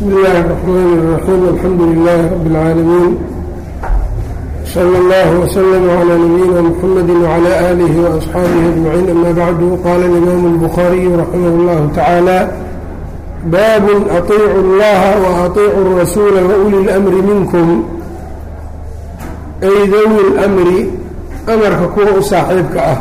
بsم الlh الرحmn الرحيم الحمdu للh رب العاalمين صلى الله وسلم على نبيina محمد وعلى آله وأصحاaبه أجمعين أmا bعd qال الإmام البخاري رحimه الله تعالى bاب أطيعوا الlaha وأطيعوا الرسuل وأولي الأمر miنكم ay dwi الأmri أmrka kuwa u saaxiibka ah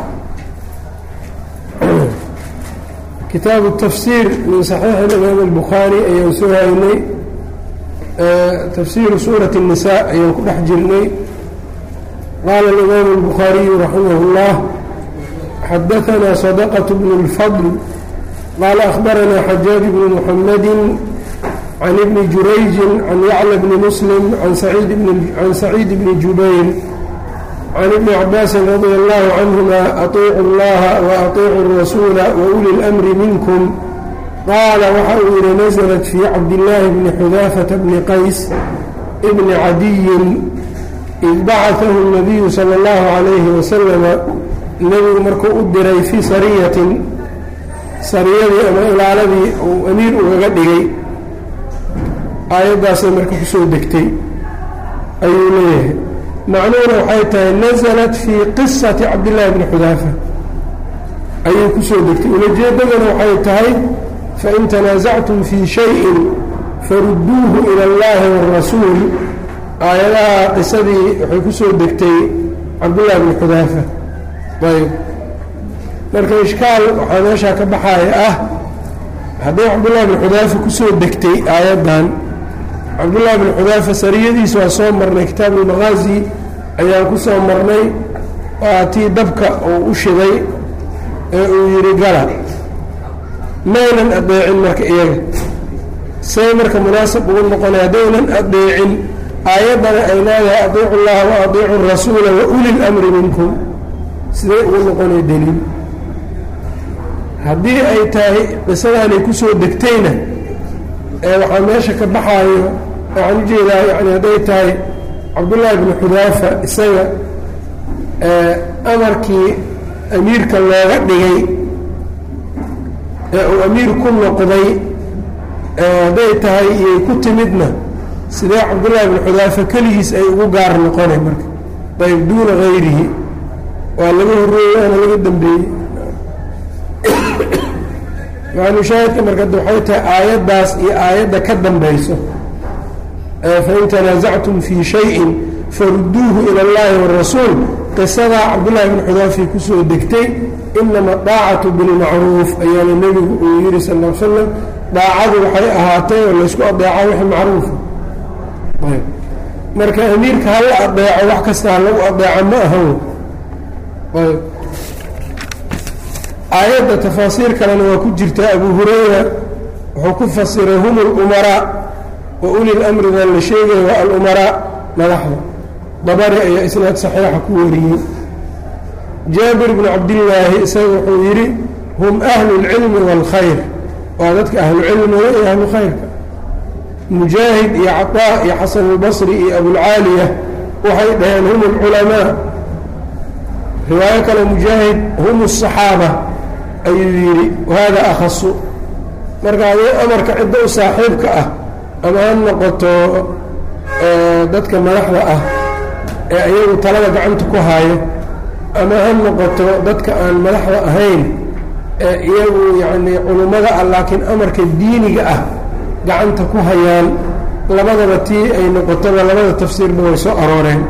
kitaabu tafsiir min saxiixi imaam albukhaari ayaan soo haynay tafsiiru suurati الnisaa ayaan ku dhex jirnay qaala اlimaamu اlbukhaariyu raximah اllah xadaanaa sadaqaة bn اlfadl qaala akhbaranaa xajaaj bnu muxamadi can ibni jurayji can yacla bni muslim can saciid bni jubayr can ibni cabaasin radia allahu canhuma atiicu اllaha waatiicu الrasuula wauli اlamri minkum qaala waxa uu yihi naزlat fii cabdillaahi bni xudaafata bni qays bni cadiyin id bacaahu الnabiyu salى اllahu calayhi wasalama nebigu markuu u diray fii sariyatin sariyadii ama ilaaladii uu amiir ugaga dhigay aayaddaasay marka kusoo degtay ayuu leeyahay macnuhuna waxay tahay naزlat fii qisati cabdillaahi bni xudaafa ayay kusoo degtay ulajeedadana waxay tahay fain tanaasactum fii shayin farudduuhu ila اllahi wاrasuul aayadaha qisadii waxay kusoo degtay cabdullahi bni xudaafa ayb marka ishkaal waxaa meeshaa ka baxaaya ah haddii cabdullahi bni xudaafa kusoo degtay aayaddan cabdullahi bni xudaafa sariyadiisa waa soo marnay kitaab ulmaqaazi ayaan ku soo marnay waa tii dabka uu u shiday ee uu yidhi gala maynan adeecin marka iyaga say marka munaasab ugu noqonay haddaynan adeecin aayaddana ay leedahay adiicu llaha wa adiicu rasuula wa uli lamri minkum siday ugu noqonay deliil haddii ay tahay qisadaanay kusoo degtayna ee waxaa meesha ka baxaayo waxaan ujeedaa yani hadday tahay cabdullaahi bni xudaafa isaga amarkii amiirka looga dhigay ee uu amiir ku noqday hadday tahay iyay ku timidna sidee cabdullaahi bni xudaafa keligiis ay ugu gaar noqonay marka ayb duuna hayrihi waa laga horreeyey waana laga dambeeyey maalushaahidka marka waxay tahay aayaddaas iyo aayadda ka dambayso fain tanaasactum fii shayin farudduuhu ila اllahi wاrasuul qisadaa cabdullahi bn xudaafi kusoo degtay inama daacatu bilmacruuf ayaana nebigu uu yihi sal l slam daacadu waxay ahaatay oo laysku adeeca wix macruufa ayb marka amiirka hala adeeco wax kasta ha lagu adeeco ma ahan ayb aayadda tafaasiir kalena waa ku jirtaa abu hurayra wuxuu ku fasiray hum اlumaraa wa uli lamrigan la sheegaya waa alumaraa madaxda dabari ayaa isnaad saxiixa ku wariyey jaabir bnu cabdillaahi isaga wuxuu yidhi hum ahlu اlcilmi wاlkhayr waa dadka ahlucilmiga iyo ahlu khayrka mujaahid iyo caطaa iyo xasan اlbasri iyo abulcaaliya waxay dhaheen hum اlculamaa riwaayo kale mujaahid hum الصaxaaba ayuu yidhi wahada akhasu marka adii amarka ciddo u saaxiibka ah ama ha noqoto dadka madaxda ah ee iyagu talada gacanta ku haayo ama ha noqoto dadka aan madaxda ahayn ee iyagu yacnii culummada ah laakiin amarka diiniga ah gacanta ku hayaan labadaba tii ay noqotoba labada tafsiirba way soo arooreen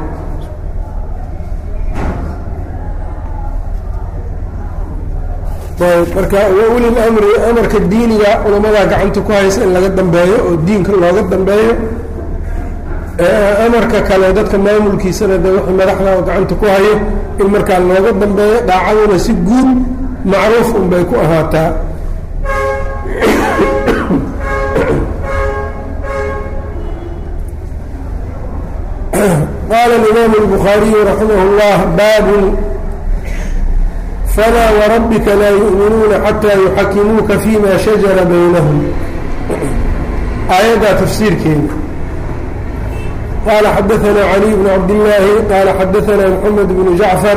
marka wauli lamri amarka diiniga culamadaa gacanta ku haysa in laga dambeeyo oo diinka looga dambeeyo amarka kale dadka maamulkiisana de wixii madaxda oo gacanta ku hayo in markaa looga dambeeyo daacaduna si guud macruuf unbay ku ahaataa qaala imaamu الbukhaariyu raximah اllah baabun flا wrabbika laa yuؤminuuna xatىa yuxakimuuka fيma shajara baynahum aayaddaa tafsiirkeeda qaala xadaثna عlي bn cabdالlaahi qaala xadaثna mxamed bn jacfar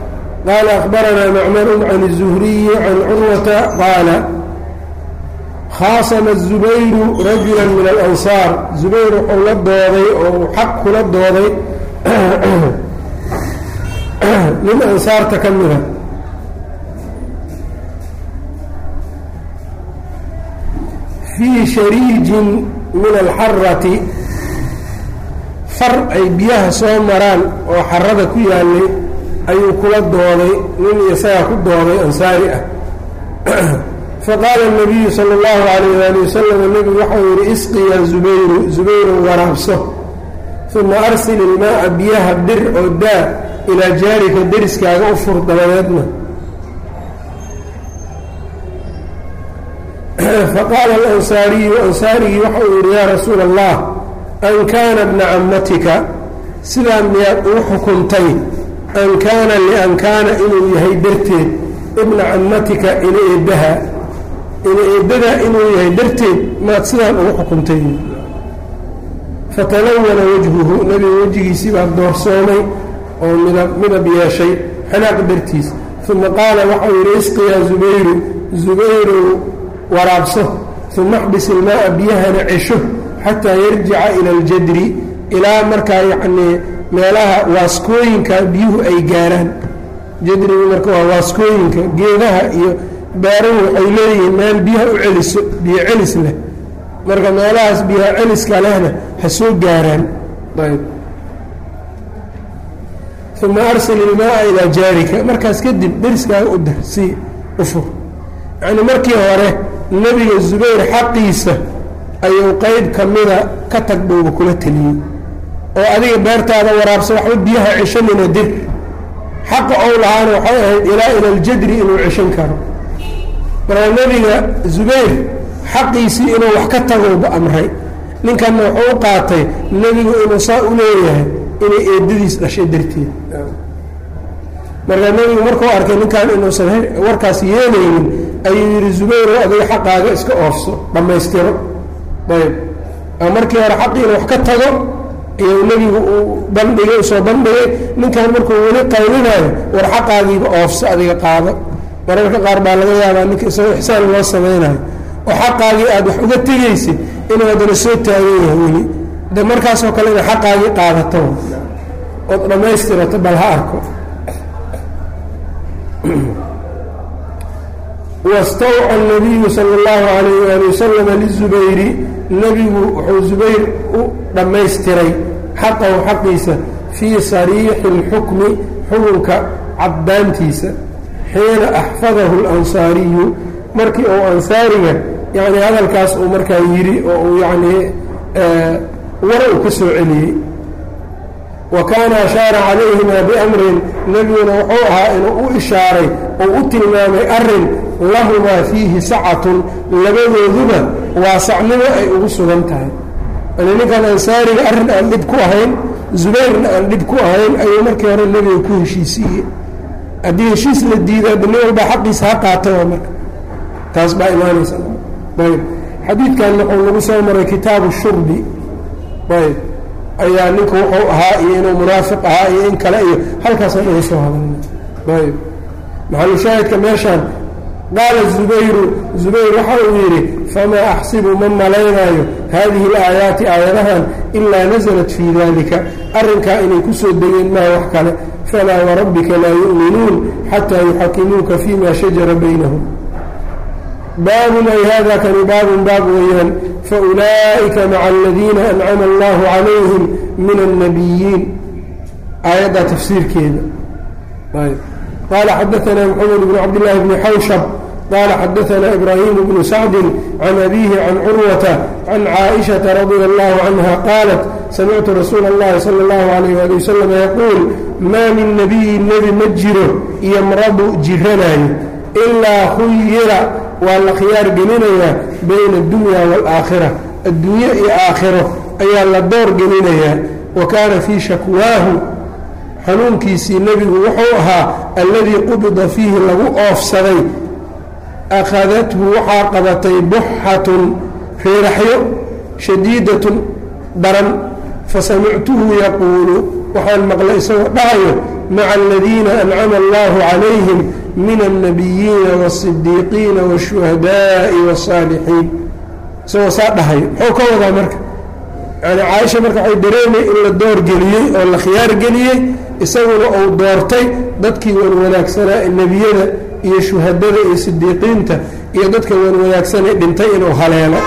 qaala أخbarana macmar can الزhriyi can curwata qaala khaasama zubayru rajula min alansaar zubayr wuxuu la dooday oo uu xaq kula dooday nin ansaarta ka mida fii shariijin min alxarati far ay biyaha soo maraan oo xarada ku yaalay ayuu kula dooday nin isagaa ku dooday ansaari ah faqaala الnabiyu salى اllahu alayh ali wasalam nebigu waxau yihi isqi ya zubayru zubayru waraabso uma arsil ilmaaa biyaha dir oo daa ilaa jaarika deriskaaga u fur dabadeedna faqaala alansaariyu ansaarigii waxa uu yidhi yaa rasuula allah an kaana bna cammatika sidaa miyaad ugu xukuntay an kaana lian kaana inuu yahay darteed ibna cammatika ina eeddaha ina eeddadaa inuu yahay darteed maad sidaan ugu xukuntay fatalawana wajhuhu nebiga wejigiisii baa doorsoomay oo midab midab yeeshay xanaaq dartiis uma qaala waxau yidhi isqi yaa zubayru zubayru waraabso uma axbis ilmaaa biyahana cesho xataa yarjica ila aljadri ilaa markaa yacnii meelaha waaskooyinka biyuhu ay gaaraan jadrigu marka waa waaskooyinka geedaha iyo baaruhu waxay leeyihiin meel biyaha u celiso biyo celis leh marka meelahaas biyaha celiska lehna ha soo gaaraan ayb uma arsil ilmaaa ilaa jaarika markaas kadib deriskaaga u dar sii u fur yacnii markii hore nebiga zubayr xaqiisa ayuu qeyb ka mida ka tag dhowba kula teliyey oo adiga beertaada waraabsa waxba biyaha ceshanina dir xaqa ou lahaana waxay ahayd ilaa ila aljadri inuu ceshan karo marka nebiga zubayr xaqiisii inuu wax ka tagowba amray ninkanna wuxuu u qaatay nebigu inuu saa u leeyahay inay eedadiis dhashay darteed marka nebigu markuu arkay ninkan inuusan warkaas yeelaynin ayuu yidhi zubayr adiga xaqaaga iska oofso dhammaystiro ayb markii hore xaqii inu wax ka tago iyuu nebigu uu bandhigay usoo bandhigay ninkan markuu weli qaylinayo war xaqaagiiba oofso adiga qaado mararka qaar baa laga yaabaa ninka isagoo ixsaan loo samaynayo oo xaqaagii aada wax uga tegaysid inuu haddana soo taagan yahay weli de markaasoo kale ina xaqaagii qaadato ood dhammaystirato bal ha arko wastawca nabiyu sala اllahu alayh ali wasalama lizubayri nebigu wuxuu zubayr u dhammaystiray xaqahu xaqiisa fii sariixi اlxukmi xukunka caddaantiisa xiina axfadahu اlansaariyu markii uu ansaariga yani hadalkaas uu markaa yidhi oo uu yanii war uu ka soo celiyey wa kaana ashaara calayhima biamrin nebiguna wuxuu ahaa inuu u ishaaray oo u tilmaamay arrin lahumaa fiihi sacatun labadooduba waasacnimo ay ugu sugan tahay yani ninkan ansaariga arrin aan dhib ku ahayn zubayrna aan dhib ku ahayn ayuu markii hore nebiga ku heshiisiiyey haddii heshiis la diido adda nin walbaa xaqiisa ha qaata waa marka taas baa imaanaysa ayb xadiidkan wuxuu lagu soo maray kitaabu shurbi ayb ayaa ninku wuxuu ahaa iyo inuu munaafiq ahaa iyo in kale iyo halkaasaan uga soo hadalna ayb maxalushaahidka meeshaan qaala zubayru zubayr waxa uu yidhi famaa axsibu ma malaynaayo haadihi alaayaati aayadahan ilaa nasalat fii dalika arrinkaa inay ku soo degeen maha wax kale falaa warabbika laa yu'minuun xataa yuxakimuuka fima shajara baynahum baabun ay hada kani baabun baab weeyaan faulaa'ika maca aladiina ancama allahu calayhim min annabiyiin aayaddaa tafsiirkeeda qaala xadaanaa moxamed bn cabdillaahi bni xawshab qaala xadaanaa ibraahimu bnu sacdin can abiihi can curwata can caaishata radia allahu canha qaalat samictu rasuula اllahi sala اllahu alayh ali wasalam yaquul maa min nabiyin nebi ma jiro yomradu jiranaayo ilaa khuyira waa la khiyaar gelinayaa bayna addunya waalaakhira adduunye iyo aakhiro ayaa la door gelinayaa wa kaana fii shakwaahu xanuunkiisii nebigu wuxuu ahaa alladii qubida fiihi lagu oofsaday akhadathu waxaa qabatay buxatun reeraxyo shadiidatun daran fasamictuhu yaquulu waxaan maqlay isagoo dhahayo maca aladiina ancama allahu calayhim min alnabiyiina waasidiiqiina waashuhadaa'i wasaalixiin isagoo saa dhahayo muxuu ka wadaa marka yani caaisha marka waxay dareemay in la door geliyey oo la khiyaar geliyey isaguna uu doortay dadkii wan wanaagsanaa nebiyada iyo shuhadada iyo sidiiqiinta iyo dadka wan wanaagsanee dhintay inuu haleelo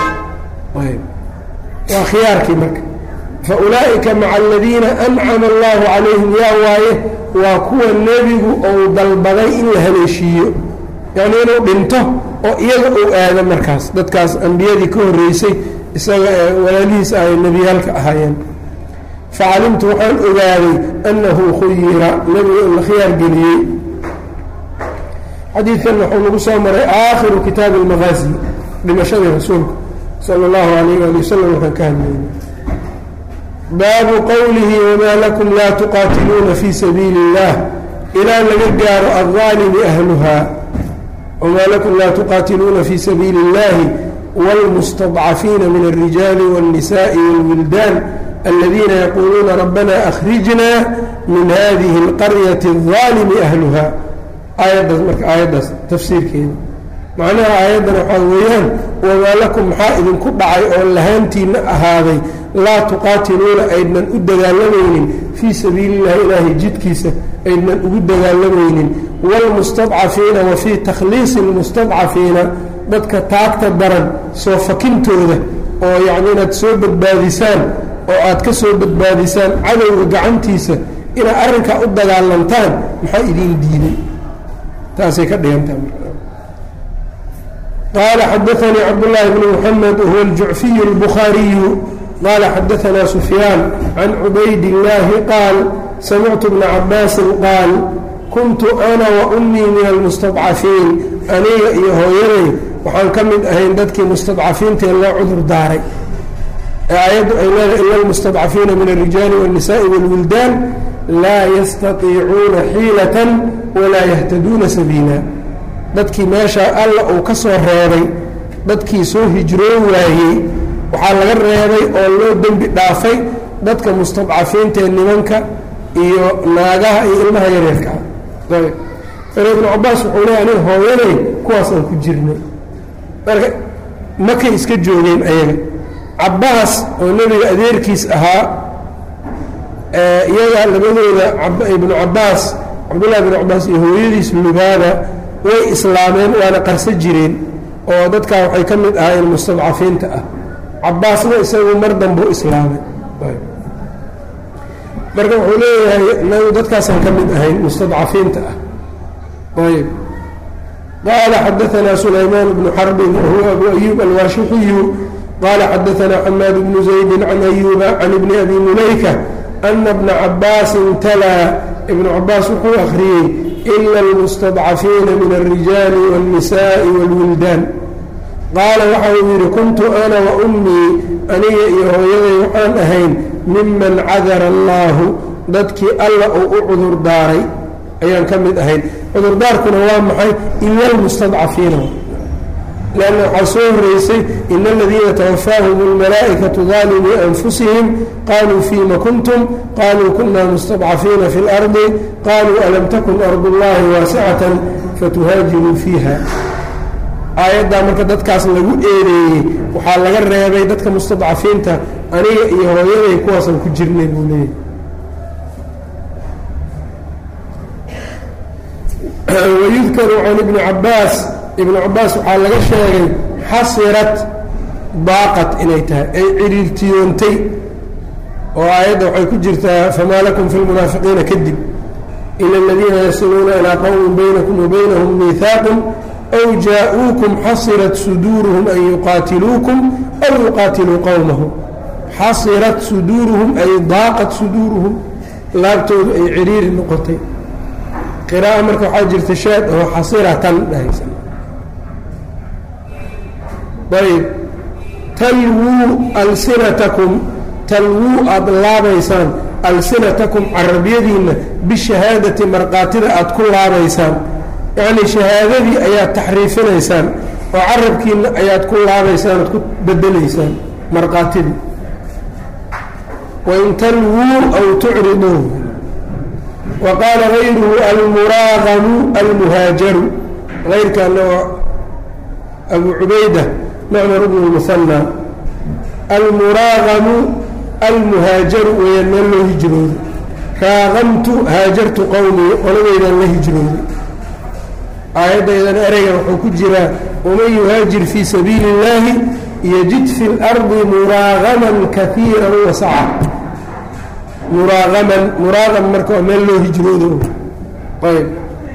waa khiyaarkii marka fa ulaa'ika maca aladiina ancama allahu calayhim yaa waaye waa kuwa nebigu uu dalbaday in la haleeshiiyo yacni inuu dhinto oo iyaga uu aado markaas dadkaas ambiyadii ka horreysay isaga ee walaalihiis ay nebiyaalka ahaayeen facalimtu waxaan ogaaday annahu khuyira nebigu in la khiyaar geliyey xadiidkan wuxuu nagu soo maray aakhiru kitaabi almaqaasi dhimashadii rasuulka sala allahu alayh ali wasalam waxaan ka hadlayna baabu qowlihi wamaa lakum laa tuqaatiluuna fii sabiili اllah ilaa laga gaaro aldaalimi ahluha wamaa lakum laa tuqaatiluuna fii sabiili اllahi wاlmustadcafiina min alrijaali wاlnisaءi wاlwildaan aladiina yaquuluuna rabbana akhrijna min hadihi اlqaryati الظaalimi ahluha aayaddaas marka aayaddaas tafsiirkeeda macnaha aayaddan waxaa weeyaan wamaa lakum maxaa idinku dhacay oo lahaantiinna ahaaday laa tuqaatiluuna aydnan u dagaalamaynin fii sabiili illahi ilaahay jidkiisa aydnan ugu dagaalamaynin waalmustadcafiina wa fii takhliisi lmustadcafiina dadka taagta daran soo fakintooda oo yacni inaad soo badbaadisaan oo aad ka soo badbaadisaan cadowga gacantiisa inaad arrinkaa u dagaalantaan maxaa idiin diiday taasay ka dhigantaha qال xdثnي cبداللh بن محمد وهو الجuعفي البخاaري qال xdثnا سفyان عن عbayd اللahi qاaل سمعت بن عabاasi qاaل كنت أna وأmي min المستضcaفيiن aniga iyo hooyaday waxaan ka mid ahayn dadkii مستضcaفiintae loo cudur daaray aayaddu ay leedahay إلا المستضcaفيina min الرiجاaل والنساء والوiلدان laa يstaطيicuuna xيiلة وlaa يهتدوuna سبيiلا dadkii meesha alla uu ka soo reebay dadkii soo hijroon waayey waxaa laga reebay oo loo dembi dhaafay dadka mustadcafiintaee nimanka iyo naagaha iyo ilmaha yareerka ah ayb ibnu cabaas wuxuu leeya nin hooyanay kuwaasaan ku jirnay marka makay iska joogeen ayaga cabaas oo nebiga adeerkiis ahaa iyaga labadooda ibnu cabaas cabdullahi ibnu cabaas iyo hooyadiis lubaada way islaameen waana qarso jireen oo dadkaa waxay ka mid ahaayeen mustadcafiinta ah cabaasna isagu mar dambuu islaamay marka wuxuu leeyahay inagu dadkaasaan ka mid ahayn mustadcafiinta ah ayb qaala xadaanaa sulaymaan bnu xarbin wahuwa abu ayuub alwaashixiyu qaala xadaanaa xamaad bnu zaydi can ayuuba can ibni abi mulayka ana bna cabaasin talaa ibnu cabaas wuxuu akhriyey ila almustadcafiina min alrijaali wاlnisaءi wاlwildaan qaala waxa uu yidhi kuntu ana wa ummii aniga iyo hooyaday waxaan ahayn miman cadara allaahu dadkii alla uu u cudur daaray ayaan ka mid ahayn cudurdaarkuna waa maxay ila almustadcafiina lanna waxaa soo horeysay ina aladiina tawafaahum اlmalaa'ikatu daalimii anfusihim qaluu fiima kuntum qaluu kuna mustadcafiina fi اlardi qaluu alam takun ardu اllahi waasicatan fatuhaajiruu fiiha aayaddaa marka dadkaas lagu eedeeyey waxaa laga reebay dadka mustadcafiinta aniga iyo hooyaday kuwaasaan ku jirnay buu leeyahy wayudkaru can ibni cabaas ibnu cabaas waxaa laga sheegay xasirat daaqat inay tahay ay ciriirtiyoontay oo aayadda waxay ku jirtaa famaa lakum fi lmunaafiqiina kadib ila aladiina yasiluuna ilaa qowmin baynakum wa baynahum miihaaqun aw jaa-uukum xasirat suduuruhum an yuqaatiluukum aw yuqaatiluu qowmahum xasirat suduuruhum ay daaqat suduuruhum laabtoodu ay ciriiri noqotay qira'a marka waxaa jirta shaad oo xasiratan dhahaysa ayb talwuu alsinatakum talwuu aada laabaysaan alsinatakum carabiyadiinna bishahaadati markaatida aada ku laabaysaan yacnii shahaadadii ayaad taxriifinaysaan oo carabkiinna ayaad ku laabaysaan oad ku bedelaysaan markaatidii wain talwuu aw tucriduu wa qaala gayruhu almuraaqamu almuhaajaru ayrkaana waa abu cubayda macmar bnu lmuhanna almuraaqamu almuhaajaru weeyaan meel loo hijrooday raaqamtu haajartu qowmii qoladeydaan la hijrooday aayadaydan ereygan wuxuu ku jiraa waman yuhaajir fii sabiili اllaahi yajid fi اlardi muraaqaman kaiira wasaca muraaqaman muraaqam marka waa meel loo hijroodo ayb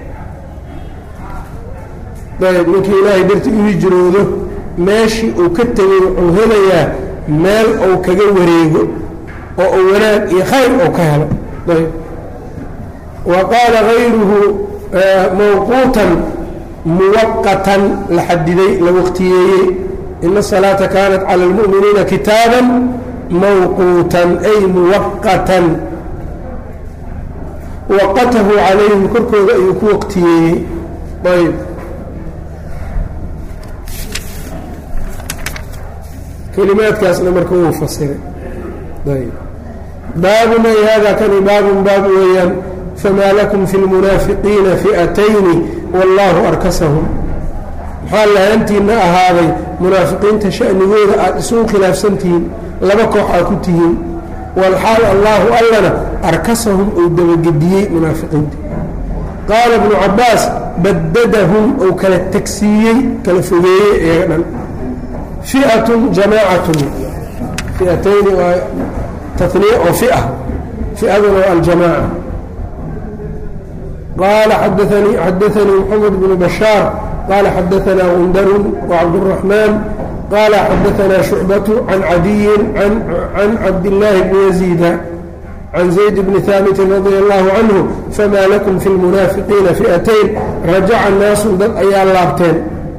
ayb ninkii ilaahay darti u hijroodo meeshii uu ka tegay wuxuu helayaa meel uu kaga wareego oo uu wanaag iyo khayr uu ka helo ayb wa qaala gayruhu mawquutan muwaqatan la xadiday la waqtiyeeyey ina الsalaata kaanat calى اlmu'miniina kitaaba mawquutan ay muwaqatan waqatahu calayhim korkooda ayuu ku waqtiyeeyey ayb kelimaadkaasna marka wuu fasiray ayb baabun ay hada kani baabun baab weeyaan famaa lakum fi lmunaafiqiina fi'atayni wallaahu arkasahum maxaa lahaantiinna ahaaday munaafiqiinta sha'nigooda aada isugu khilaafsantihiin laba koox aa ku tihiin walxaal allaahu allana arkasahum uu dabagediyey munaafiqiinta qaala ibnu cabbaas badadahum ou kala tegsiiyey kala fogeeyey iyaga dhan fi'atun jamaacatun fi'atayni waa taniya oo fi'a fi'aduna waa aljamaaca qaala xadaanii xadaanii moxamed bnu bashaar qaala xadaanaa gundarun wacabduraxmaan qaala xadaanaa shucbatu can cadiyin can cabdillaahi bni yaziida can zayd bni haabitin radia allahu canhu famaa lakum fi lmunaafiqiina fi'atayn rajaca naasun dad ayaa laabteen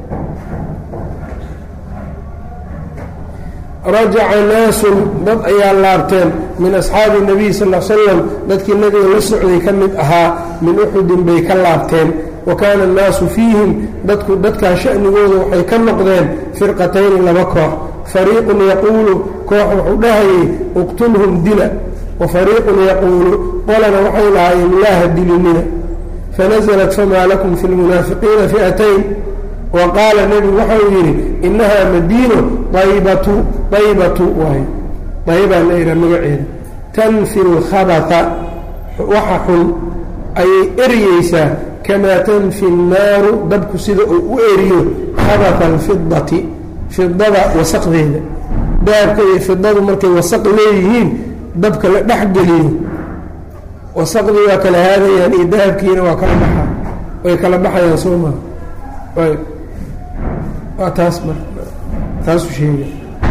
rajaca naasun dad ayaa laabteen min asxaabi nabiy sal l slam dadkii nabiga la socday ka mid ahaa min uxudin bay ka laabteen wa kaana annaasu fiihim dadku dadkaa sha'nigooda waxay ka noqdeen firqatayni laba koox fariiqun yaquulu koox wuxuu dhahayay uqtulhum dila wa fariiqun yaquulu qolana waxay lahaayeen laaha dilinina fanaزlat famaa lakum fi lmunaafiqiina fi'atayn wa qaala nebigu waxau yidhi innahaa madiino aybatu aybatu waay daybaa la yidhaha magaceeda tanfi lkhabata waxa xun ayay eryeysaa kamaa tanfi الnaaru dabku sida uu u eriyo khabata alfidati fidada wasaqdeeda dahabka iyo fidadu markay wasaq leeyihiin dabka la dhex geliyo wasaqdii waa kala haadayaan iyo dahabkiina waa kala baxaa way kala baxayaan soo maa ayb waa taas mar taasu sheega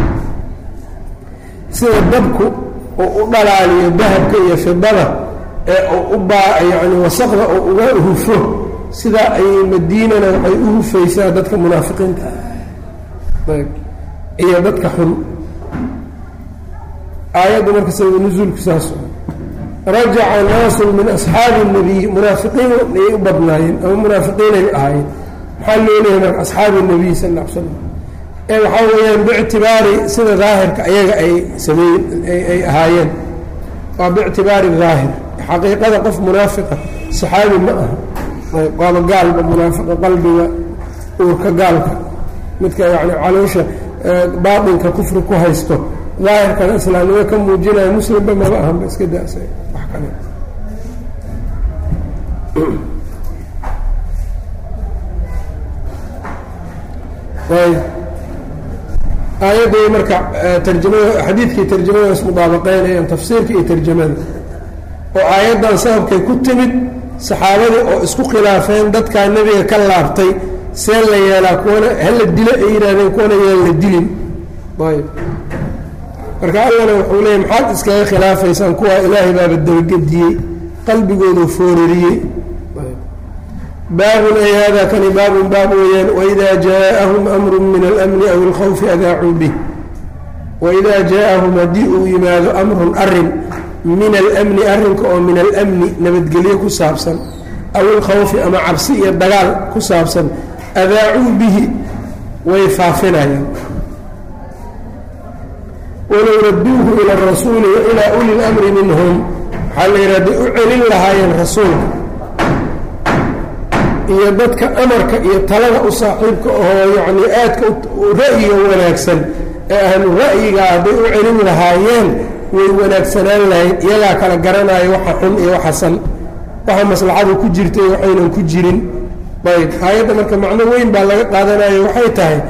sida dabku uu u dhalaaliyo dahabka iyo fidada ee uu u baa yacni wasaqda uu uga hufo sidaa ayay madiinana waxay u hufaysaa dadka munaafiqiinta ayb iyo dadka xun aayaddu marka sabab nusuulku saas rajaca naasun min asxaabi الnabiy munaafiqiin ayay u badnaayeen ama munaafiqiinay ahaayeen maxaa loo leeyahay marka asxaabi الnabiy sal ا l slam ee waxaa weeyaan biictibaari sida daahirka ayaga ay sameeyen ay ahaayeen waa biictibaari daahir xaqiiqada qof munaafiqa saxaabi ma aha waaba gaalba munaafiqa qalbiga uurka gaalka midka yani caloosha baatinka kufri ku haysto daahirkana islaamnimo ka muujinaya muslimba maba ahanba iska dasa wax kale aayadday marka tarjamada xadiidkii tarjamada ismudaabaqeynayaan tafsiirka iyo tarjamada oo aayaddan sababkay ku timid saxaabadii oo isku khilaafeen dadkaa nebiga ka laabtay see la yeelaa kuwana hala dilo ay yidhaahdeen kuwana yaan la dilin ayb marka allana wuxuu leeyay maxaad iskaga khilaafaysaan kuwaa ilaahay baaba dabagediyey qalbigoodu foorariyey baabun ay hada kani baabun baab weeyaan waidaa jaaءahum amru min almni aw اlkhawfi adaacuu bih waidaa jaaءahum haddii uu yimaado amrun arin min almni arrinka oo min almni nabadgelyo ku saabsan aw ilkhawfi ama cabsi iyo dagaal ku saabsan adaacuu bihi way faafinayaan walow raduuhu ila rasuuli wa ilaa uli اlamri minhum waxaa la yidhah day u celin lahaayeen rasuulka iyo dadka amarka iyo talada u saaxiibka oo yacni aadka ra'yiga wanaagsan ee ahlu ra'yiga hadday u celin lahaayeen way wanaagsanaan lahayd iyagaa kala garanaayo waxa xun iyo waxa san waxa maslaxadu ku jirta iyo waxaynan ku jirin ayb aayadda marka macno weyn baa laga qaadanayo waxay tahay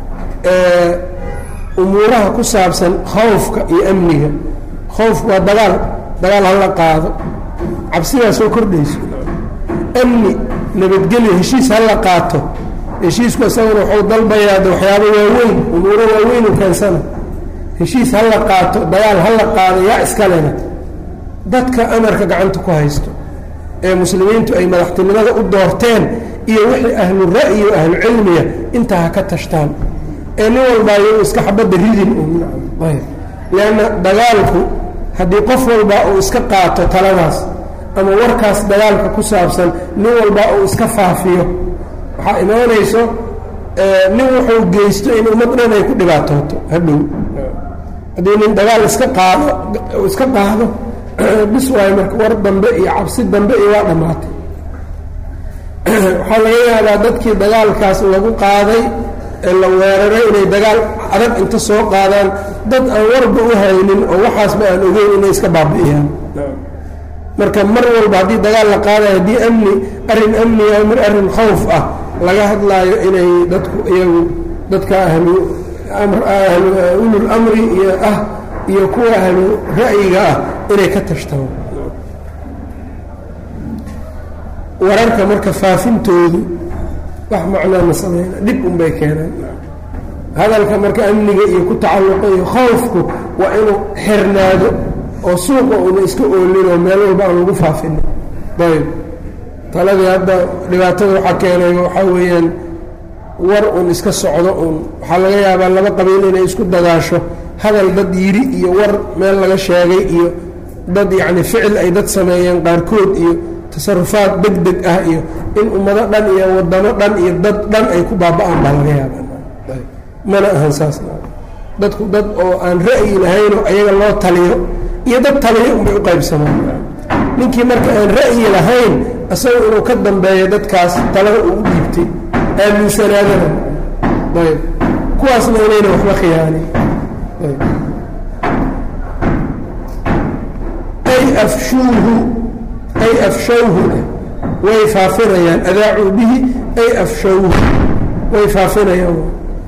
umuuraha ku saabsan khawfka iyo amniga khawfku waa dagaal dagaal hala qaado cabsidaa soo kordhayso amni nabadgelyo heshiis hala qaato heshiisku isaguna waxuu dalbayaade waxyaabo waaweyn umuuro waaweyn u keensana heshiis hala qaato dagaal hala qaado yaa iskalena dadka amarka gacanta ku haysto ee muslimiintu ay madaxtinimada u doorteen iyo wixii ahlu ra'yi o ahlu cilmiya intaa ha ka tashtaan ee nin walbaa iyagu iska xabadda ridin leanna dagaalku haddii qof walbaa uu iska qaato taladaas ama warkaas dagaalka ku saabsan nin walbaa uu iska faafiyo waxaa imaanayso nin wuxuu geysto in ummad dhan ay ku dhibaatooto hadhow haddii nin dagaal iska qaado iska qaado bis waayo marka war dambe iyo cabsi dambe iyo waa dhammaatay waxaa laga yaabaa dadkii dagaalkaas lagu qaaday ee la weeraray inay dagaal adag inta soo qaadaan dad aan warba u haynin oo waxaasba aan ogeyn inay iska baabi'iyaan marka mar walba haddii dagaal la qaadayo haddii amni arrin amniga mir arrin khawf ah laga hadlaayo inay dadku iyagu dadka ahlu ahlu ulul amri iyo ah iyo kuwa ahlu ra'yiga ah inay ka tashtaan wararka marka faafintoodu wax macnaa ma sameyna dhib unbay keenaan hadalka marka amniga iyo ku tacalluqa iyo khawfku waa inuu xirnaado oo suuqa una iska oolinoo meel walba aan lagu faafinin ayb taladii hadda dhibaatada waxaa keenay waxaa weeyaan war un iska socdo un waxaa laga yaabaa laba qabiil inay isku dagaasho hadal dad yidhi iyo war meel laga sheegay iyo dad yacni ficil ay dad sameeyeen qaarkood iyo tasarufaad deg deg ah iyo in ummado dhan iyo wadamo dhan iyo dad dhan ay ku baaba-aan baa laga yaaba mana ahan saas dadku dad oo aan ra'yi lahaynoo ayaga loo taliyo iyo dad taliyo unbay u qaybsamaan ninkii marka aan ra'yi lahayn isaga inuu ka dambeeyo dadkaas talada uu u dhiibtay aaminsanaadana ayb kuwaasna inayna waxba khiyaanin ay afshuuhu ay afshawhu way faafinayaan adaacuu bihi ay afshawhu way faafinayaan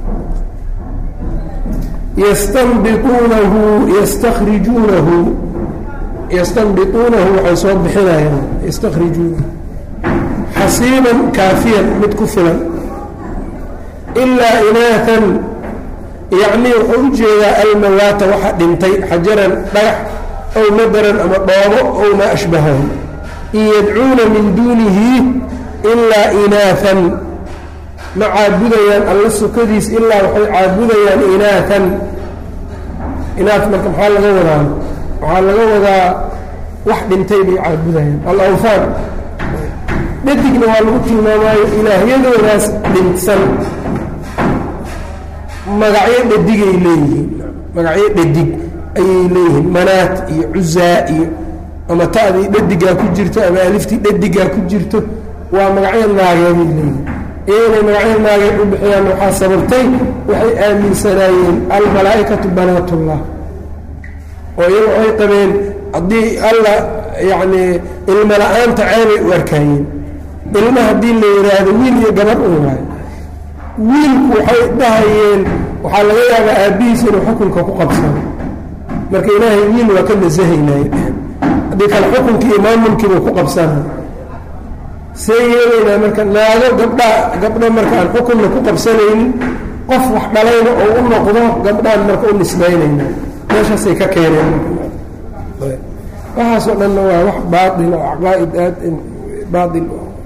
yastanbiuunahu yastakrijuunahu yastanbituunahu waxay soo bixinayaan yastakhrijuunahu xasiiban kaafiyan mid ku filan ilaa inaatan yacnii wuxuu u jeedaa almawaata waxa dhintay xajaran dhagax aw madaran ama dhoobo ow maa ashbahahu in yadcuuna min duunihi ilaa inaatan ma caabudayaan alla sokadiis ilaa waxay caabudayaan inaatan inaat marka maxaa laga wadaa waxaa laga wadaa wax dhintay bay caabudayaan alawfaan dhadigna waa lagu tilmaamaayo ilaahyadoodaas dhintsan magacyo dhadigay leeyihiin magacyo dhadig ayay leeyihiin manaat iyo cuzaa iyo ama ta'dii dhadigaa ku jirto ama aliftii dhadigaa ku jirto waa magacyo naageeday leeyihiin iyaynay magacyo naageed u bixiyaan waxaa sababtay waxay aaminsanaayeen almalaa'ikatu banaatullah oo iyaga waxay qabeen haddii alla yacnii ilmo la-aanta ceebay u arkaayeen ilma haddii la yidhaahdo wiil iyo gabar un waayo wiilku waxay dhahayeen waxaa laga yaabaa aabbihiis inuu xukunka ku qabsado marka ilaahay wiil waa ka nasahaynay haddii kale xukunkii iyo maamulkiibuu ku qabsanay see yeelaynaa marka naago gabdhaa gabdho marka aan xukunna ku qabsanaynin qof wax dhalayna oo u noqdo gabdhaan marka u nisbaynayna meeshaasay ka keeneen waxaasoo dhanna waa wax baail oo caqaa'id aad baail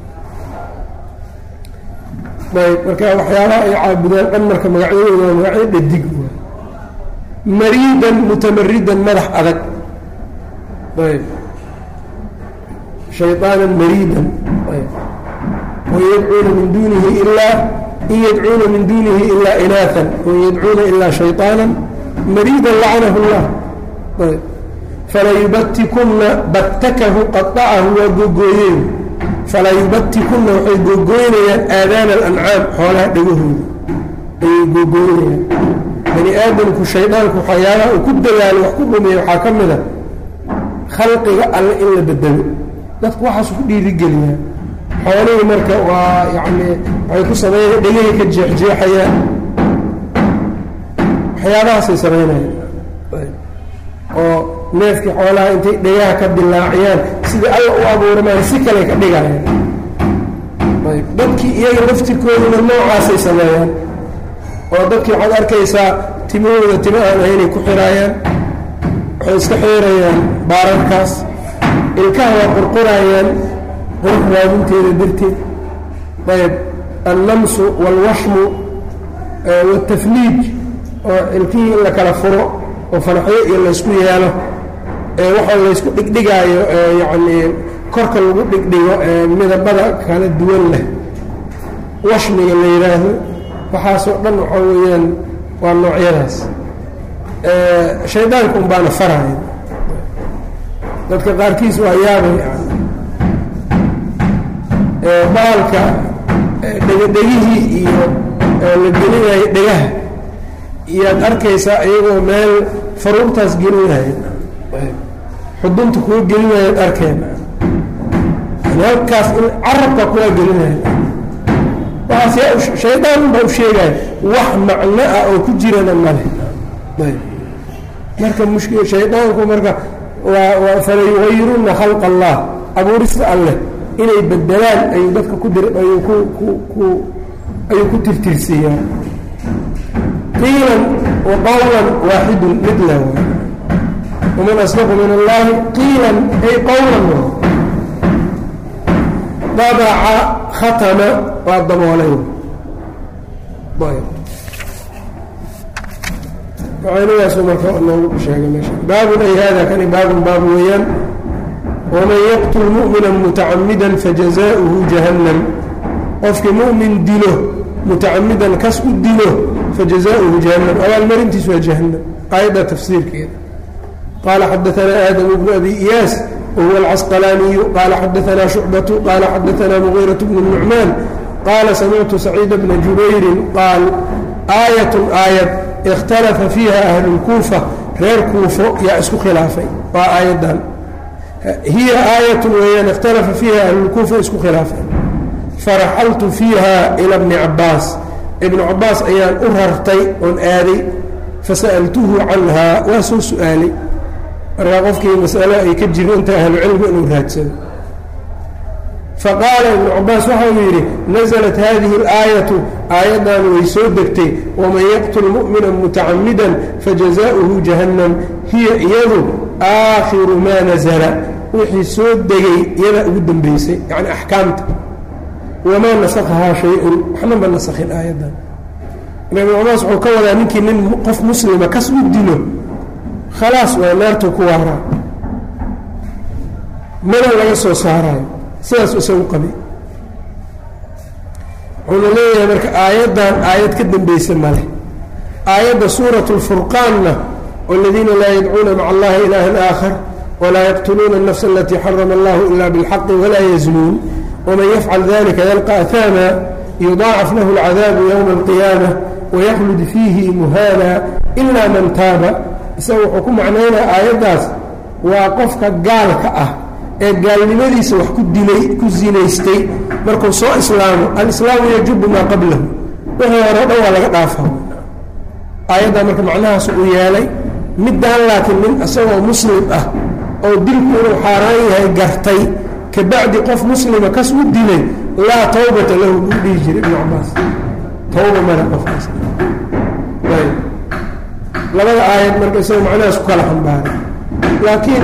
ayb marka waxyaabaha ay caabudaan dhan marka magacyadooda waa magacyo dhadig mariidan mutamaridan madax adag ayb shayطaanan mariidan ayb wayadcuuna min dunihi ilaa in yadcuuna min dunihi ilaa inaaan wain yadcuuna ilaa shayطaana mariidan lacanahu اllah ayb falayubatikunna battakahu qaطacahu waa gogooyeen falaa yubatikunna waxay googoynayaan aadaana alancaam xoolaha dhegahooda ayay googoynayaan bani aadamku shaydaanku waxyaabaha uu ku dadaalo wax ku dhumiya waxaa ka mid a khalqiga alle in la bedelo dadku waxaasu ku dhiirigeliyaa xoolihii marka waa yacni waxay ku sameeya dhegahii ka jeexjeexayaan waxyaabahaasay samaynayaan oo neefkii xoolaha intay dhegaha ka dilaaciyaan sidai alla u abuurmaan si kale ka dhigayaan ayb dadkii iyaga laftirkooduna noocaasay sameeyaan oo dadkii waxaad arkaysaa timahooda tima aan ahaynay ku xiraayaan waxay iska xiirayaan baararkaas ilkaha waa qurqurayaan qurux raadinteeda darteed ayb annamsu waalwashmu waaltafliij oo ilkihii in la kala furo oo fanaxyo iyo laysku yeelo waxa laysku dhigdhigaayo yacnii korka lagu dhigdhigo midabada kala duwan leh washmiga la yidhaahdo waxaasoo dhan waxaa weeyaan waa noocyadaas shaydaanka un baana faraya dadka qaarkiis waa yaabay baalka dhegadhegihii iyo la gelinayo dhegaha iyaad arkaysaa iyagoo meel faruurtaas gelinaya xudunta kuwa gelinayaad arkeen halkaas in carabka kuwa gelinaya waaas shaydaan baa u sheegaya wax macno ah oo ku jirana male marka mushk shaydaanku marka waa fala yugayiruuna khalq allah abuurista alleh inay bedelaan ayuu dadka ku dir ayuu ku ku ku ayuu ku tirtirsiiyaa qiilan wa qawlan waaxidun mid la waay waman asdaqu min allahi qiilan ay qawlan dabaca khatama waa daboolay macaanidaasu marka noogu sheegay meesha baabun ay hada kani baabun baab weeyaan waman yaqtul mu'mina mutacamida fajazaؤuhu jahannam qofkii mu'min dilo mutacamidan kas u dilo fajazaؤuhu jahannam abaalmarintiisu waa jahannam aayadda tafsiirkeeda qaala xadaanaa aadamu bnu abi iyaas wahuwa alcasqalaaniyu qaala xadaanaa shucbatu qaala xadaanaa mugiiraة bnu nucmaan qaala samictu saciida bna jubayrin qaal aayat aayad ikhtalafa fiiha ahlulkuufa reer kuufo yaa isku khilaafay waa aayaddan hiya aayatun weeyaan ikhtalafa fiiha ahlulkuufa isku khilaafay faraxaltu fiiha ila bni cabbaas ibnu cabbaas ayaan u rartay oon aaday fasa'altuhu canhaa waa soo su-aalay markaa qofkii masalo ay ka jiro inta ahlucilmi inuu raadsado faqaala ibnu cabaas waxa uu yidhi naزlat hadihi اlaayatu aayaddan way soo degtay waman yaqtul mu'mina mutacamidan fajazaؤuhu jahannam hiya iyadu aakhiru maa nazla wixii soo degay iyadaa ugu dambeysay yani axkaamta wamaa nasakhahaa shay-un waxna ma nasakhin aayaddan ibnu cabaas wuxuu ka wadaa ninkii nin qof muslima kas u dilo khalaas waa naartuu ku waaraa mana laga soo saaraayo sidaas isagu qabay wuxuuna leeyahay marka aayaddan aayad ka dambeysa male aayadda suurat اlfurqaanna wاladiina laa yadcuuna maca allahi ilaahan aakhar walaa yaqtuluuna الnafsa alatii xarama allahu ila biاlxaqi walaa yaznuun waman yafcal dalika yalqa ahaama yudaacaf lahu اlcadaabu ywma اlqiyaama wayaklud fiihi muhaana ila man taaba isaga wuxuu ku macnaynaya aayaddaas waa qofka gaalka ah ee gaalnimadiisa wax ku dilay ku zinaystay markuu soo islaamo alislaamu yajubu maa qablahu wixii hore o dhan waa laga dhaafa aayaddaa marka macnahaas uu yeelay middaan laakiin nin isagoo muslim ah oo dilku inuu xaaraan yahay gartay kabacdi qof muslima kas u dilay laa tawbata lahu buu dhihi jiray ibnu cabaas tawba male qofkaas labada aayad marka isagoo macnahaas ku kala xambaaray laakiin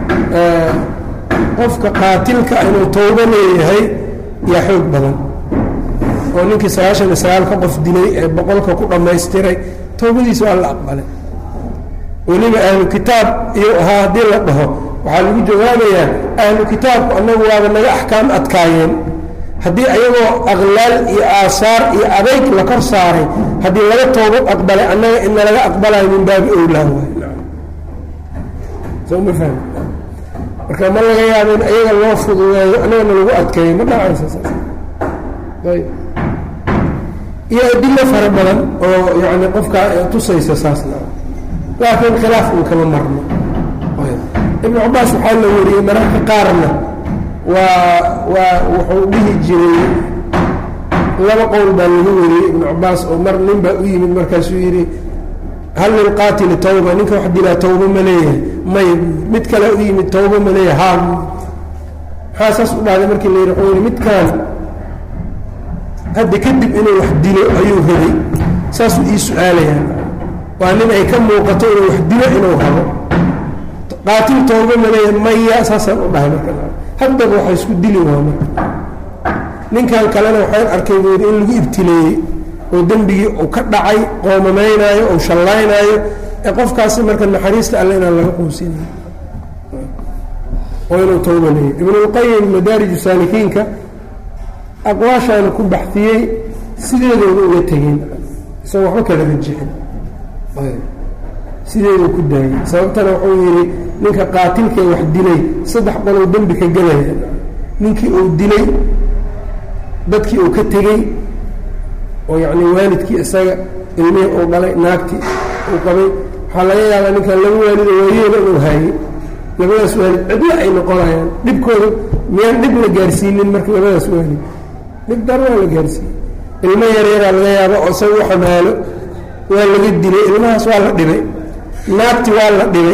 qofka qaatilka inuu tawbo leeyahay yaa xoog badan oo ninkii sagaashan iyo sagaalka qof dilay ee boqolka ku dhammaystiray tawbadiisa waa la aqbalay weliba ahlu kitaab iyuu ahaa haddii la dhaho waxaa lagu jawaabayaa ahlu kitaabku annagu waaba naga axkaam adkaayeen haddii ayagoo aqlaal iyo aasaar iyo adayg la kor saaray haddii laga toobo aqbalay annaga ina laga aqbalayo min baabi owlaa waay soma fahmi marka ma laga yaabo in ayaga loo fududeeyo anagana lagu adkeeyo ma dhacaysa saas ayb iyo adilo fara badan oo yani qofka tusaysa saasna laakiin khilaaf un kama marno ibnu cabaas waxaa la wariyey mararka qaarna waa waa wuxuu dhihi jiray laba qowl baa laga wariyey ibnu cabaas oo mar nin baa u yimid markaasuu yidhi hal lilqaatili tawba ninka wax dilaa tawba ma leeyahay may mid kale u yimid tawba ma leeyahay haa maxaa saas u dhahday markii la yidhi wuxuu yidhi midkaan hadda kadib inuu wax dilo ayuu rabay saasuu ii su-aalayaa waa nin ay ka muuqato inuu wax dilo inuu rabo qaatil tooba maleeya maya saasaan u dhahay marka haddaba waxa isku dili waa marka ninkan kalena waxaan arkay buu yidhi in lagu ibtileeyey oo dembigii uu ka dhacay qoomamaynaayo ou shallaynaayo ee qofkaasi marka naxariista alle inaan laga quusinayo oo inuu tooba leeyahy ibnulqayim madaariju saalikiinka aqwaashaana ku baxiyey sideedooda uga tegeen isagoo waxba kala rajixin sideeduu ku daayey sababtana wuxuu yidhi ninka qaatilkee wax dilay saddex qolow dembi ka gelaya ninkii uu dilay dadkii uu ka tegey oo yacni waalidkii isaga ilmihii uu dhalay naagtii uu qabay waxaa laga yaabaa ninkan laba waalido waayeela inuu haayey labadaas waalid cidla ay noqonayaan dhibkooda miyaan dhib la gaarsiinin marka labadaas waalid dhib dar waa la gaarsiiyey ilmo yaryaraa laga yaabo oo isaga u xamaalo waa laga dilay ilmahaas waa la dhibay naagti waa la dhibay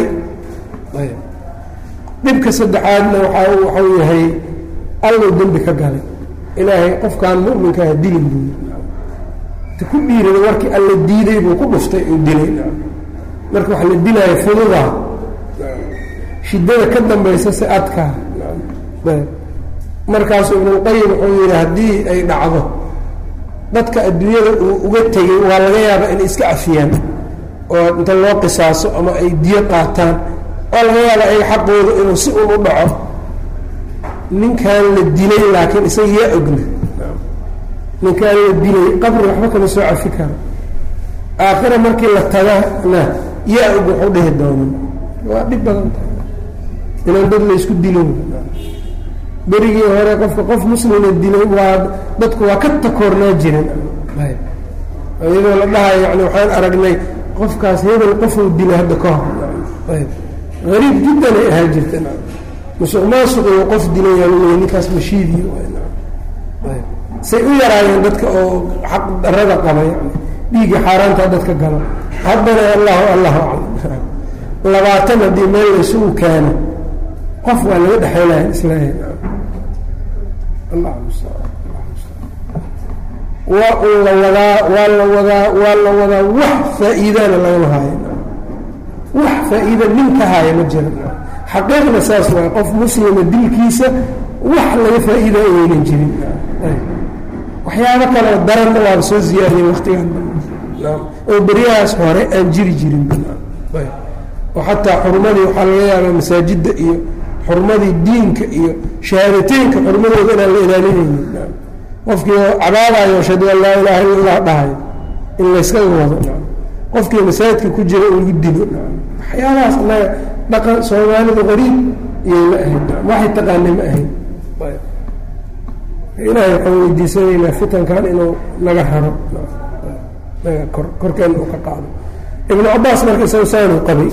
dhibka saddexaadna waxa waxau yahay allow dembi ka galay ilaahay qofkaan mu'minkaha dilin buu ta ku dhiirada warkii alla diiday buu ku dhuftay uu dilay marka wax la dilaayo fududaa shiddada ka dambaysa si adkaa markaasu ibnulqayim wuxuu yidhi haddii ay dhacdo dadka adduunyada uu uga tegay waa laga yaabaa inay iska cafiyaan oo inta loo qisaaso ama ay diyo qaataan waa laga yaabaa ay xaqooda inuu si un u dhaco ninkan la dilay laakiin isaga yaa ogna ninkaan la dilay qabri waxba kama soo cafi karo aakhira markii la tagana yaa og waxu dhihi doonan waa dhib badan tahay inaan dad laysku dilin berigii hore qofka qof muslima dilay waa dadku waa ka takoornaa jiren iyadoo la dhahayo yani waxaan aragnay qofkaas hebel qofuu dilay hadda ka hor ariib jiddan ay ahaa jirta musuq maasuqiyo qof dilay aa ninkaas mashiidiy say u yaraayeen dadka oo xaq darada qaba yani dhiigga xaaraantaa dadka galo haddana allahu allahu aclam labaatan haddii meel laysugu keeno qof waa laga dhexaylaya islaahi waa un la wadaa waa la wadaa waa la wadaa wax faa-iidana lagama haayo wax faa-iida nin ka haaya ma jira xaqiiqda saas waay qof muslima dilkiisa wax laga faa-iida aynan jirin waxyaabo kaleo daranna waaba soo ziyaadiyey waktigan oo beryahaas hore aan jiri jirin oo xataa xurmadii waxaa laga yaabaa masaajidda iyo xurmadii diinka iyo shahaadateynka xurmadooda inaan la ilaalinaynin qofkii cabaadayo ashhadu an laa ilaaha illa allah dhahayo in layskaga wado qofkii masaajidka ku jira in lagu dilo waxyaabahaas anaga dhaqan soomaalida qariib iyay la ahayd waxay taqaanay ma ahayd ilaahay waxaan weydiisanaynaa fitankan inuu naga raro naga kor korkeena uu ka qaado ibnu cabaas marka isaga saanuu qabay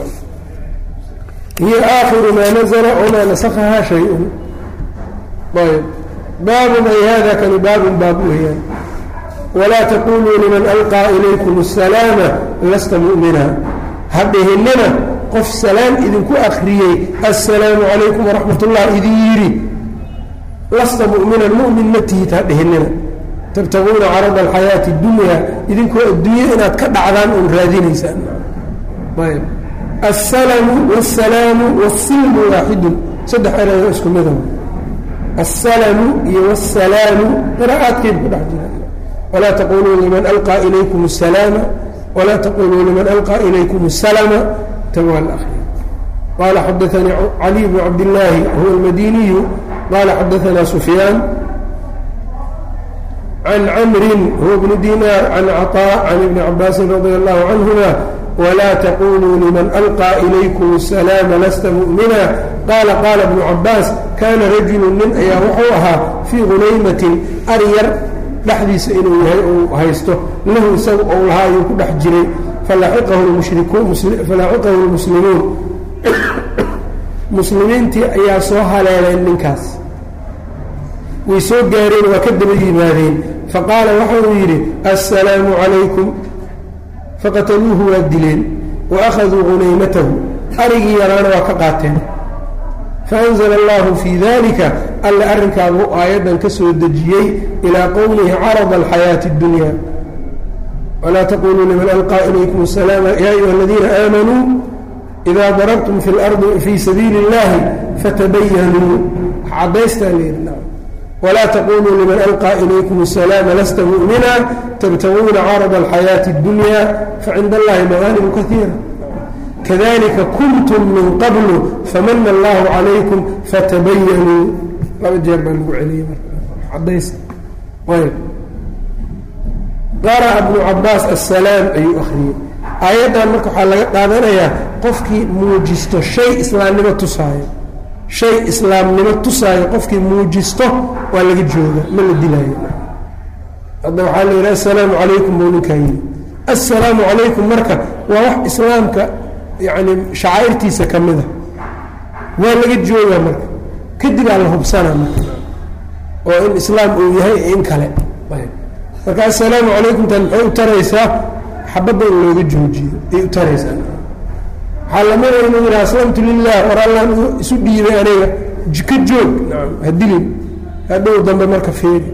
hiya aakhiru maa nazla wamaa nasakahaa shay-un ayb baabun ay hada kani baabun baab weeyaan walaa taquluu liman alqaa ilaykum asalaama lasta mu'mina ha dhihinina qof salaam idinku akriyey assalaamu calaykum waraxmat ullah idin yidhi lasta mu'minan mu'min ma tihid ha dhihinina tabtaguuna carada alxayaati اdunya idinkoo adduunye inaad ka dhacdaan oon raadinaysaan ayb alsalamu wاsalaamu wاsilmu waaxidun saddex erayo isku midow alsalamu iyo wاsalaamu qiraa'aadkeed ku dhex jira walaa taquluu liman alqaa ilaykum الsalaama walaa taquluu liman alqaa ilaykum الsalama tawa alakhyar qala xadaanii cali bnu cabdillaahi huwa almadiniyu qala xadaana sufyaan can camrin huwa bni dinaar can caطاء can ibni cabaasin radi allahu canhuma walaa taquluu liman alqaa ilaykum asalaama lasta mu'mina qaala qaala ibnu cabaas kaana rajulu nin ayaa wuxuu ahaa fii hunaymatin aryar dhexdiisa inuu yahay uu haysto lahu isaga ou lahaa ayuu ku dhex jiray falaxiqahu lmuslimuun muslimiintii ayaa soo haleeleen ninkaas way soo gaareen waa ka daba yimaadeen faqaala waxa uu yidhi assalaamu calaykum faqataluuhu waa dileen wa akhaduu hunaymatahu arigii yaraana waa ka qaateen faanzla allahu fii dalika alla arrinkaabuu aayaddan ka soo dejiyey ilaa qowlihi carada alxayaati اddunya walaa taquluu liman alqaa ilaykum asalaama ya ayuha aladiina aamanuu ida darabtum fi lardi fii sabiili اllahi fatabayanuu cadaystaa leehi walaa taquluu liman alqaa ilaykum asalaama lasta mu'mina tabtaguuna carada alxayaati اddunya facinda allahi magaanimu kaiira kadalika kuntum min qablu famana allahu calaykum fatabayanuu laba jeer baa lagu celiyey cadays ayb qara'a bnu cabaas assalaam ayuu akhriyey aayaddan marka waxaa laga qaadanayaa qofkii muujisto shay islaamnimo tusaayo shay islaamnimo tusaayo qofkii muujisto waa laga jooga ma la dilaayo hadda waxaa la yidhi assalaamu calaykum buu ninkaa yidhi assalaamu calaykum marka waa wax islaamka yacni shacaa'irtiisa ka mida waa laga joogaa marka kadibaa la hubsanaa marka oo in islaam uu yahay in kale marka assalaamu calaykum tan maxay u taraysaa xabadda in looga joojiyo ay u taraysaa waxaa lamida inuu yidhaha aslamtu lilah war allaan isu dhiibay aniga ka joog ha dilin hadhow dambe marka feeri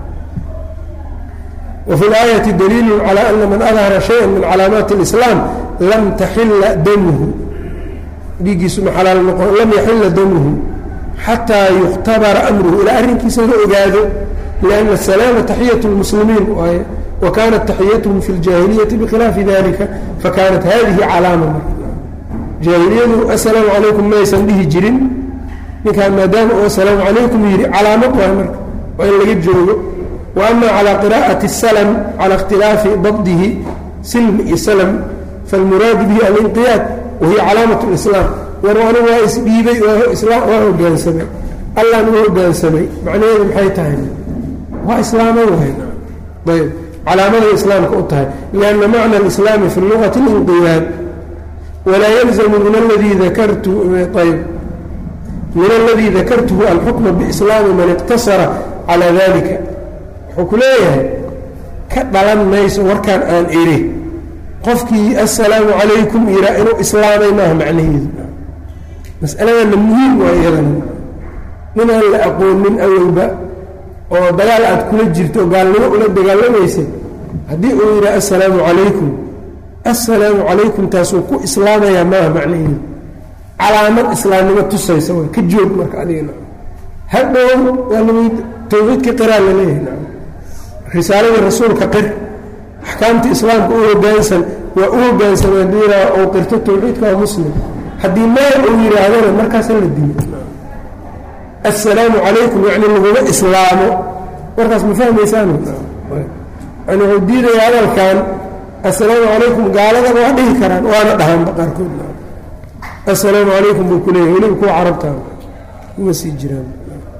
وفي الآية دليل على أن من أظهر شيئا من cلاaمaaت الإسلام lm تxila dmه dhiigiisu ma xalaal noqon lam yaxila damhu xatىa يkhtabara أmrhu ilaa arrinkiisa la ogaado لأن السلاaم تaxyaة المسلimiin waaye وkanat تaxiyatهm في الجاهiليةi بkhilaafi ذalika fakanat hadihi calaama jaahiliyadu السلaaم عalayكم maysan dhihi jirin ninkaan maadaama u السلaaم عalayكم yihi calaamad waay marka waa in laga joogo وأma عalى qراءaة السلم عalى اkhtilaafi dabdihi silm iyo slm falmuraadu bihi alinqiyaad wahiya calaamaة الإسlaam war anigu waa isdhiibay waa hogaansamay allaan u hogaansamay macnaheedu maxay tahay waa islaama wahay ayb calaamaday islaamka u tahay لأnna macna الإسlaami fi اlugati اlinqiyaad walaa yلزmu min اladii dakartu ayb min اladii dakartuhu alxukma bإslaami man اqtasara calى dalika wuxuu ku leeyahay ka dhalan mayso warkaan aan iri qofkii assalaamu calaykum yihaa inuu islaamay maaha macnaheedu mas'aladana muhiim waa iyadana nin aan la aqoonin awalba oo dagaal aad kula jirto oo gaalnimo ula dagaalamaysa haddii uu yidhaha assalaamu calaykum assalaamu calaykum taasuu ku islaamayaa maaha macnaheedu calaamad islaamnimo tusaysa way ka joog marka adigana hadhow waa laweyd tawxiidka qiraa la leeyahay risaaladii rasuulka qir axkaamta islaamka u hogaansan waa u hogaansan hadduu yidhaha ou qirto tawxiidka waa muslim haddii meel uu yidhaahdana markaasa la dilo assalaamu calaykum yacni laguma islaamo markaas ma fahmaysaan yani wuxuu diidaya hadalkan assalaamu calaykum gaaladaba waa dhihi karaan waana dhahaanba qaarkood assalaamu calaykum buu ku leeyahy weliba kuwa carabta uma sii jiraan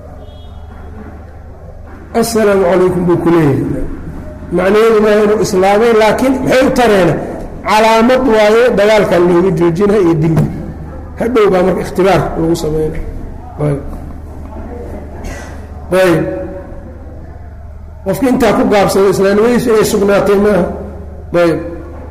assalaamu calaykum buu ku leeyahay macnaheedu maaha inuu islaamay laakiin maxay u tareena calaamad waaye dagaalkan looga joojina iyo dilka hadhow baa marka ikhtibaar lagu sameynay ayb ayb qofki intaa ku gaabsado islaamnimadiisu inay sugnaatay maaha ayb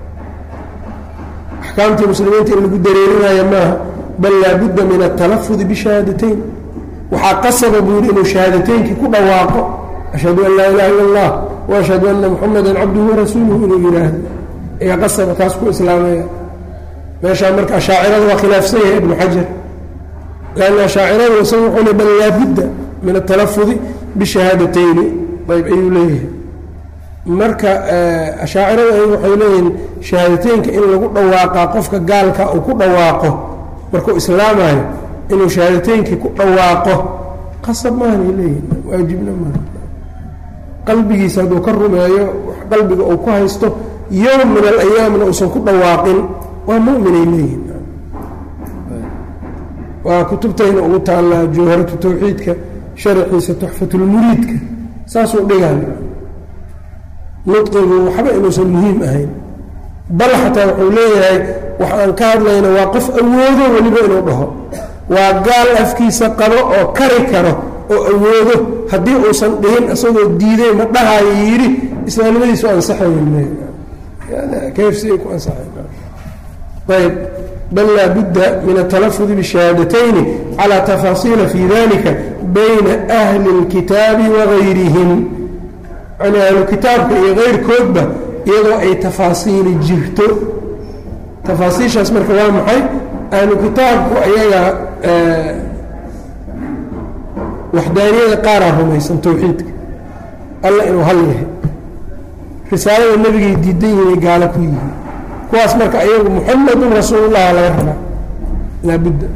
axkaamtii muslimiinta in lagu dareerinaayo maaha bal laabudda min atalafudi bishahaadateyn waxaa qasaba buu yidhi inuu shahaadateynkii ku dhawaaqo ashhadu an laa ilaha illa allah waashhadu anna muxamadan cabduhu warasuuluhu inuu yidhaahdo ayaa qasaba taas ku islaamaya meeshaa marka ashaacirada waa khilaafsan yahay ibnu xajar lanna ashaacirada isaga wuxuu le bal laabudda min atalafudi bishahaadateyni ayb ayuu leeyahay marka ashaacirada ayagu waxay leeyihiin shahaadateynka in lagu dhawaaqaa qofka gaalka uu ku dhawaaqo markuu islaamayo inuu shahaadateynkii ku dhawaaqo qasab maahanay leeyihin waajibna maaha qalbigiisa hadduu ka rumeeyo qalbiga uu ku haysto yowm min alayaamna uusan ku dhawaaqin waa mu'minay leeyihin waa kutubtayna ugu taallaa jawharatu tawxiidka sharaxiisa tuxfatulmuriidka saasuu dhigaan nudqigu waxba inuusan muhiim ahayn bal xataa wuxuu leeyahay wax aan ka hadlayna waa qof awoodo weliba inuu dhaho waa gaal afkiisa qabo oo kari karo oo awoodo haddii uusan dhihin isagoo diiday ma dhahaayo yidhi islaamnimadiisu ansaxaynkayfsiay ku ansaxayayb bal laa budda min atalafudi bishahaadatayn calى tafaasiila fi dalika bayna ahli اlkitaabi wagayrihim yani ahlu kitaabka iyo keyrkoodba iyadoo ay tafaasiili jirto tafaasiishaas marka waa maxay ahlu kitaabku ayaga waxdaaniyada qaaraa rumaysan towxiidka alla inuu hal yahay risaalada nebigay diidan yihinay gaalo ku yihiin kuwaas marka ayagu muxamadun rasuulullah laga rabaa laabudda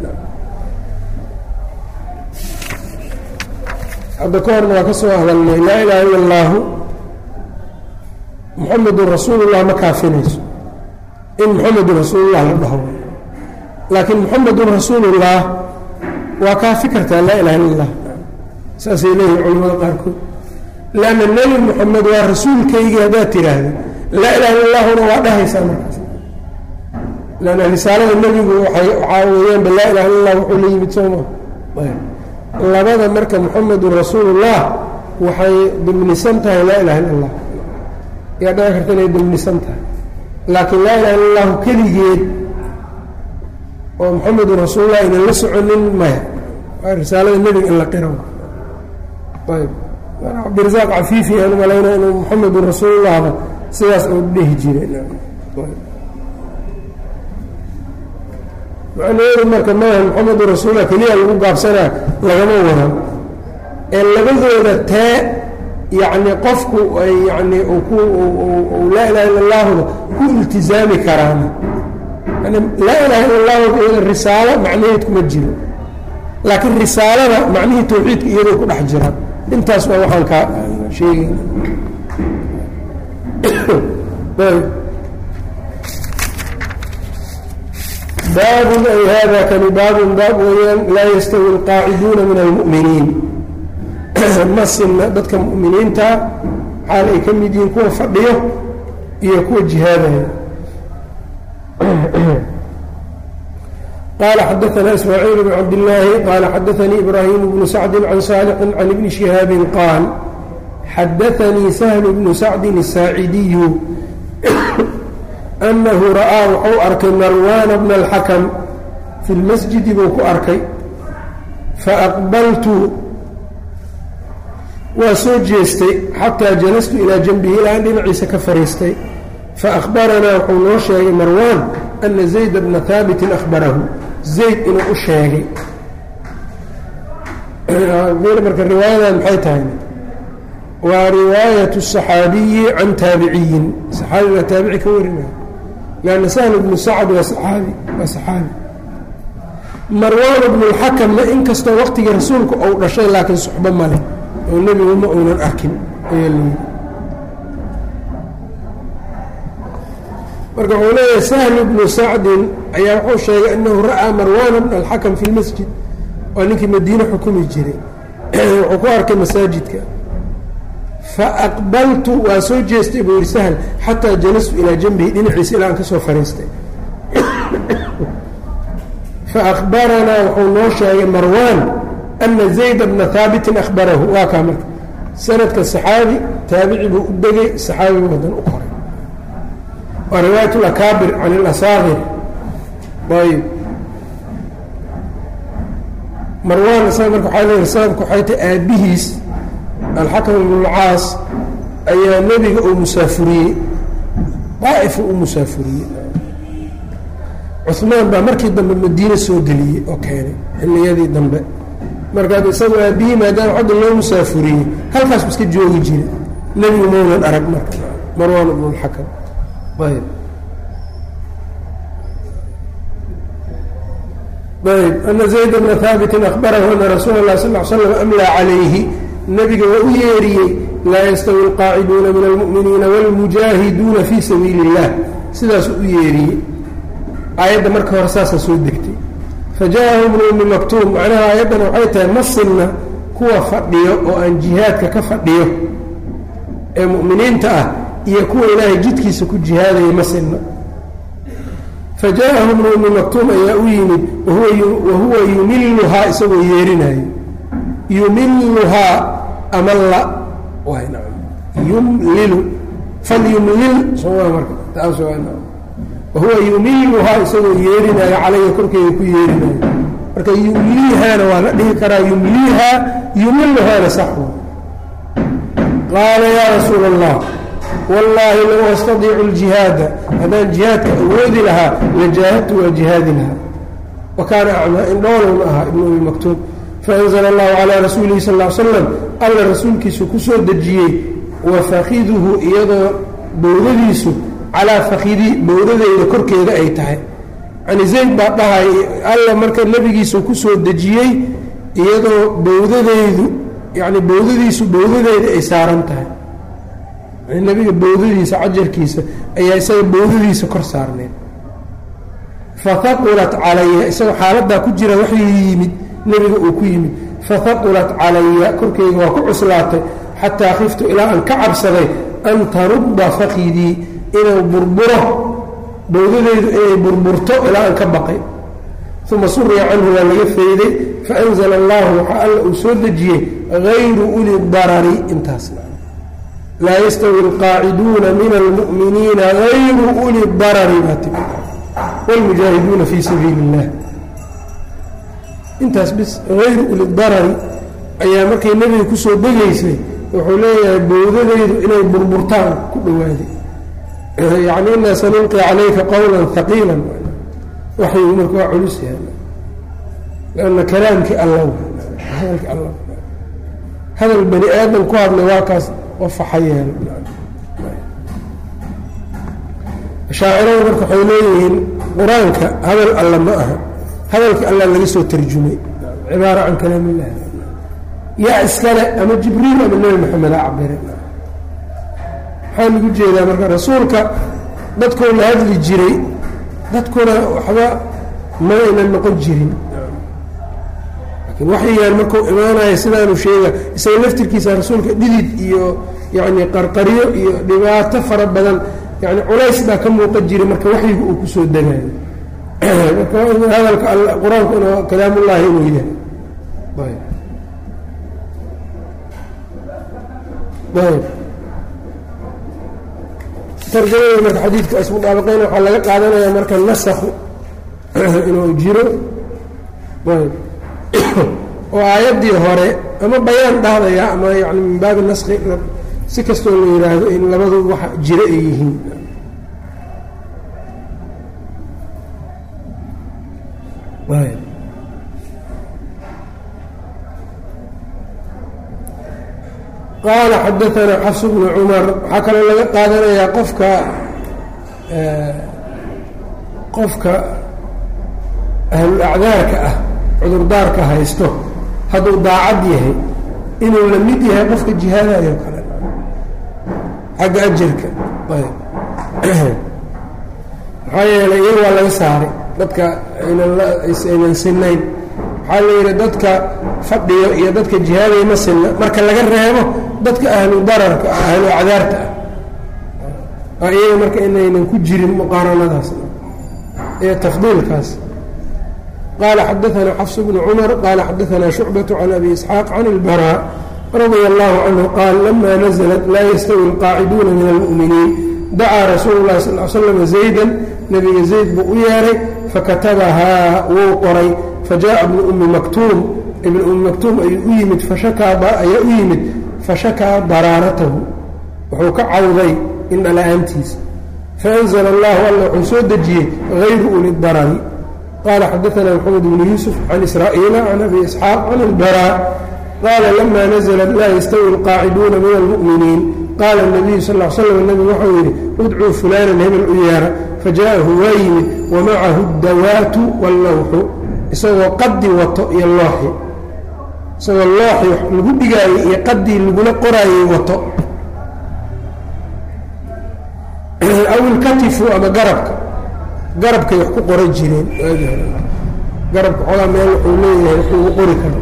hadda ka horna waa ka soo hadalnay laa ilaha illa allaahu muxamedun rasuulullah ma kaafinayso in muxamedun rasuulullah la dhaho laakiin muxamedun rasuulullah waa kaafi kartaa laa ilaha illa allah saasay leeyihin culamada qaarkood lanna nebi moxamed waa rasuulkaygii haddaad tidhaahda laa ilaha illa allahuna waa dhahaysaa markaas lanna risaalada nebigu waay waxaa weeyaanba laa ilaha illa allah wuxuu la yimid sooma labada marka muxamedun rasuulullah waxay dimnisan tahay laa ilaha illa allah yaa dhaci karta inay dimnisan tahay laakiin laa ilaha illa allahu keligeed oo muxamedun rasuulullah aynan la soconin maya waa risaalada nebiga in la qiro ayb cabdirasaaq cafiifi aan malayna inuu muxamedun rasuulullahba sidaas uu dhehi jiray macnaheedu marka maaha muxamedun rasuulullah keliya lagu gaabsanaa lagama waran ee labadooda tee yacni qofku ay yani ku laa ilaha illa allahuda ku iltizaami karaan yani laa ilaha illa allahu iyada risaalo macnaheed kuma jiro laakiin risaalada macnihii tawxiidka iyadoo ku dhex jira intaas waa waxaan kaa sheegayna baabun ay hada kani baabun baab weeyaan laa yastawi alqaaciduuna min almu'miniin ma sinna dadka mu'miniinta xaal ay ka mid yihiin kuwa fadhiyo iyo kuwa jihaadaya qال xdثna إسmاعيل بن cabd اللahi qال xadثnii إbrahيم بن سعد عن صالح عن بن شهاaب qاaل xadثnii سهل بن سعد الساaعدي أنhu ra'ىa wuxuu arkay marوان بن الحكم في الmasجidi buu ku arkay faأqbaltu waa soo jeestay xatىa jalastu ilىa janbihi ilaa an dhinaciisa ka fariistay faأخbaranaa wuxuu noo sheegay marوان أna زayd بna ثاaبت أخbarahu zayd inuu u sheegay marka riwaayadan maxay tahay waa riwaayaة الصaxaabiyi can taabiciyin صaxaabiga taabici ka warinaya lanna sahl bnu sacd waa saaabi waa saxaabi marwaan bnu اlxakamna inkastoo waqtigii rasuulku ou dhashay laakiin suxbo male oo nebigu ma uunan arkin ayaa layidhi marka wuxuu leeyahay sahl bnu sacdin ayaa wuxuu sheegay anahu ra'aa marwana bn alxakam fi lmasjid waa ninkii madiine xukumi jiray wuxuu ku arkay masaajidka faaqbaltu waa soo jeestay buu yihi sahl xataa jalastu ilaa janbihi dhinaciisa ilaa aan ka soo fariistay faakbaranaa wuxuu noo sheegay marwan ana zayda bna haabitin ahbarahu waa kaa marka sanadka saxaabi taabici buu u degay saxaabigu wadan u koray waa riwaayat اlakaabir can اlasaakir ayb marwaan isaga marka waxaa leeyahay sababka waxay tahay aabbihiis alxakam ibn اlcaas ayaa nebiga uu musaafuriyey daa'ifu u musaafuriyey cuثmaan baa markii dambe madiine soo geliyey oo keenay xilliyadii dambe markaad isagu aabbihii maadaama xagga loo musaafuriyey halkaas iska joogi jira nebigu maunan arag marka marwaan ibn اlxakam ayb ayb ana zayd bna haabitin ahbarahu ana rasuula اlah sal l slam amlaa calayhi nebiga waa u yeeriyey laa yastawi alqaaciduuna min almu'miniina wاlmujaahiduuna fii sabiili اllah sidaasuu u yeeriyey aayadda marka hore saasaa soo degtay faja'ahu bnu ummi maktuum macnaha aayaddan waxay tahay ma sinna kuwa fadhiyo oo aan jihaadka ka fadhiyo ee mu'miniinta ah iyo kuwa ilaahay jidkiisa ku jihaadaya ma sinna faja'ahu bnu ummi maktuum ayaa u yimid wahuwa yumiluhaa isagoo yeerinayo yumiluhaa amalla yumlilu falyumlil soma marka taas wahuwa yumiluhaa isagoo yeerinaayo calaya korkeeda ku yeerinayo marka yumliihaana waa la dhihi karaa yumliihaa yumiluhaana saxwa qaala yaa rasuula allah wallaahi low astadiicu ljihaada haddaan jihaadka awoodi lahaa lajaahadtu waa jihaadi lahaa wa kaana acmaa indhoolowna ahaa ibnu umi maktuub faanzla allahu calaa rasuulihi sal l slam alla rasuulkiisu ku soo dejiyey wa fakiduhu iyadoo bowdadiisu calaa fakidii bowdadeyda korkeeda ay tahay yani zayd baa dhahay alla marka nebigiisu ku soo dejiyey iyadoo bowdadeydu yani bowdadiisu bowdadeeda ay saaran tahay yani nebiga bowdadiisa cajarkiisa ayaa isaga bowdadiisa kor saarneed fahaqulat calaya isagoo xaaladaa ku jira waxuu yimid nebiga uu ku yimid fahaqulat calaya korkeyga waa ku cuslaatay xataa khiftu ilaa aan ka cabsaday an tarudda fakidii inuu burburo bowdadeydu inay burburto ilaa aan ka baqay uma suriya canhu waa laga fayday faanzla allahu waxaa alla uu soo dejiyey hayru uli darari intaasna laa yastawi alqaaciduuna min almu'miniina hayru uli darari baa timi wاlmujaahiduuna fii sabiili اllah intaas bis hayru uli darari ayaa markay nebiga kusoo degaysay wuxuu leeyahay bowdadeydu inay burburtaan ku dhowaaday yani inaa sanulqi calayka qowla haqiila waxyigu marka waa culus yahay lanna kalaamkii alla hadalki alla hadal bani aadam ku hadlay waa kaas wafaxa yeelo shaacirada marka waxay leeyihiin qur-aanka hadal alla ma aha hadalkii alla laga soo tarjumay cibaara can kalaam illah yaa iskale ama jibriil ama nebi maxamed a cabire maxaa lagu jeedaa marka rasuulka dadkoo la hadli jiray dadkuna waxba ma aynan noqon jirin laakiin waxyigaan markuu imaanaya sidaanu sheega isaga laftirkiisa rasuulka dhidid iyo yacni qarqaryo iyo dhibaato fara badan yani culays baa ka muuqan jiray marka waxyiga uu kusoo degaayo marka hadalka qur-aanku in kalaamullaahi inuu yahay ayb tarjamada marka xadiidka ismudaabaqeyn waxaa laga qaadanayaa marka nasakhu inuu jiro ayb oo aayaddii hore ama bayaan dhahdaya ama yani min baabi naski si kastoo la yidhaahdo in labadu wax jiro ay yihiin ayb qaala xadaanaa xafs bnu cumar waxaa kaloo laga qaadanayaa qofka qofka ahlul acdaarka ah cudurdaarka haysto hadduu daacad yahay inuu la mid yahay qofka jihaadayo kale xagga ajarka ayb maxaa yeelay iyaga waa laga saaray dadka aynan sinayn waxaa la yidhi dadka fadhiyo iyo dadka jihaadaya ma sinna marka laga reebo dadka ahlu dararka ah ahlu acdaarta ah oo iyaga marka inaynan ku jirin muqaaranadaas iyo tafdiilkaas qaala xadaanaa xafs bnu cumar qaala xadaanaa shucbaةu can abi isxaaq can اlbarا radia allahu canhu qaal lama naزlat laa yastawi اlqaaciduuna min almu'miniin dacaa rasuulu اlahi sal slam zayda nebiga zayd buu u yeeray fakatabahaa wuu qoray fajaءa bnu umi maktuum ibn umi maktuum ayuu u yimid ayaa u yimid fashakaa daraaratahu wuxuu ka cawday indhala-aantiisa faأnzla allahu alla wuxuu soo dejiyey hayru uli darari qaala xadaanaa maxamed bnu yuusuf can israa'iila can abi isxaaq can اlbarا qaala lama naزlat laa yastawi اlqaaciduuna min almu'miniin qaala الnabiyu sal l slam nebigu waxau yidhi udcuu fulaanan hebel u yeera faja'ahu waa yimid wamacahu اdawaatu wاllawxu isagoo qadi wato iyo looxi isagoo looxi wax lagu dhigaayey iyo qadii lagula qoraayey wato aw ilkatifu ama garabka garabkay wax ku qoran jireen waagii hore garabka xoogaa meel wuxuu leeyahay wax lagu qori karo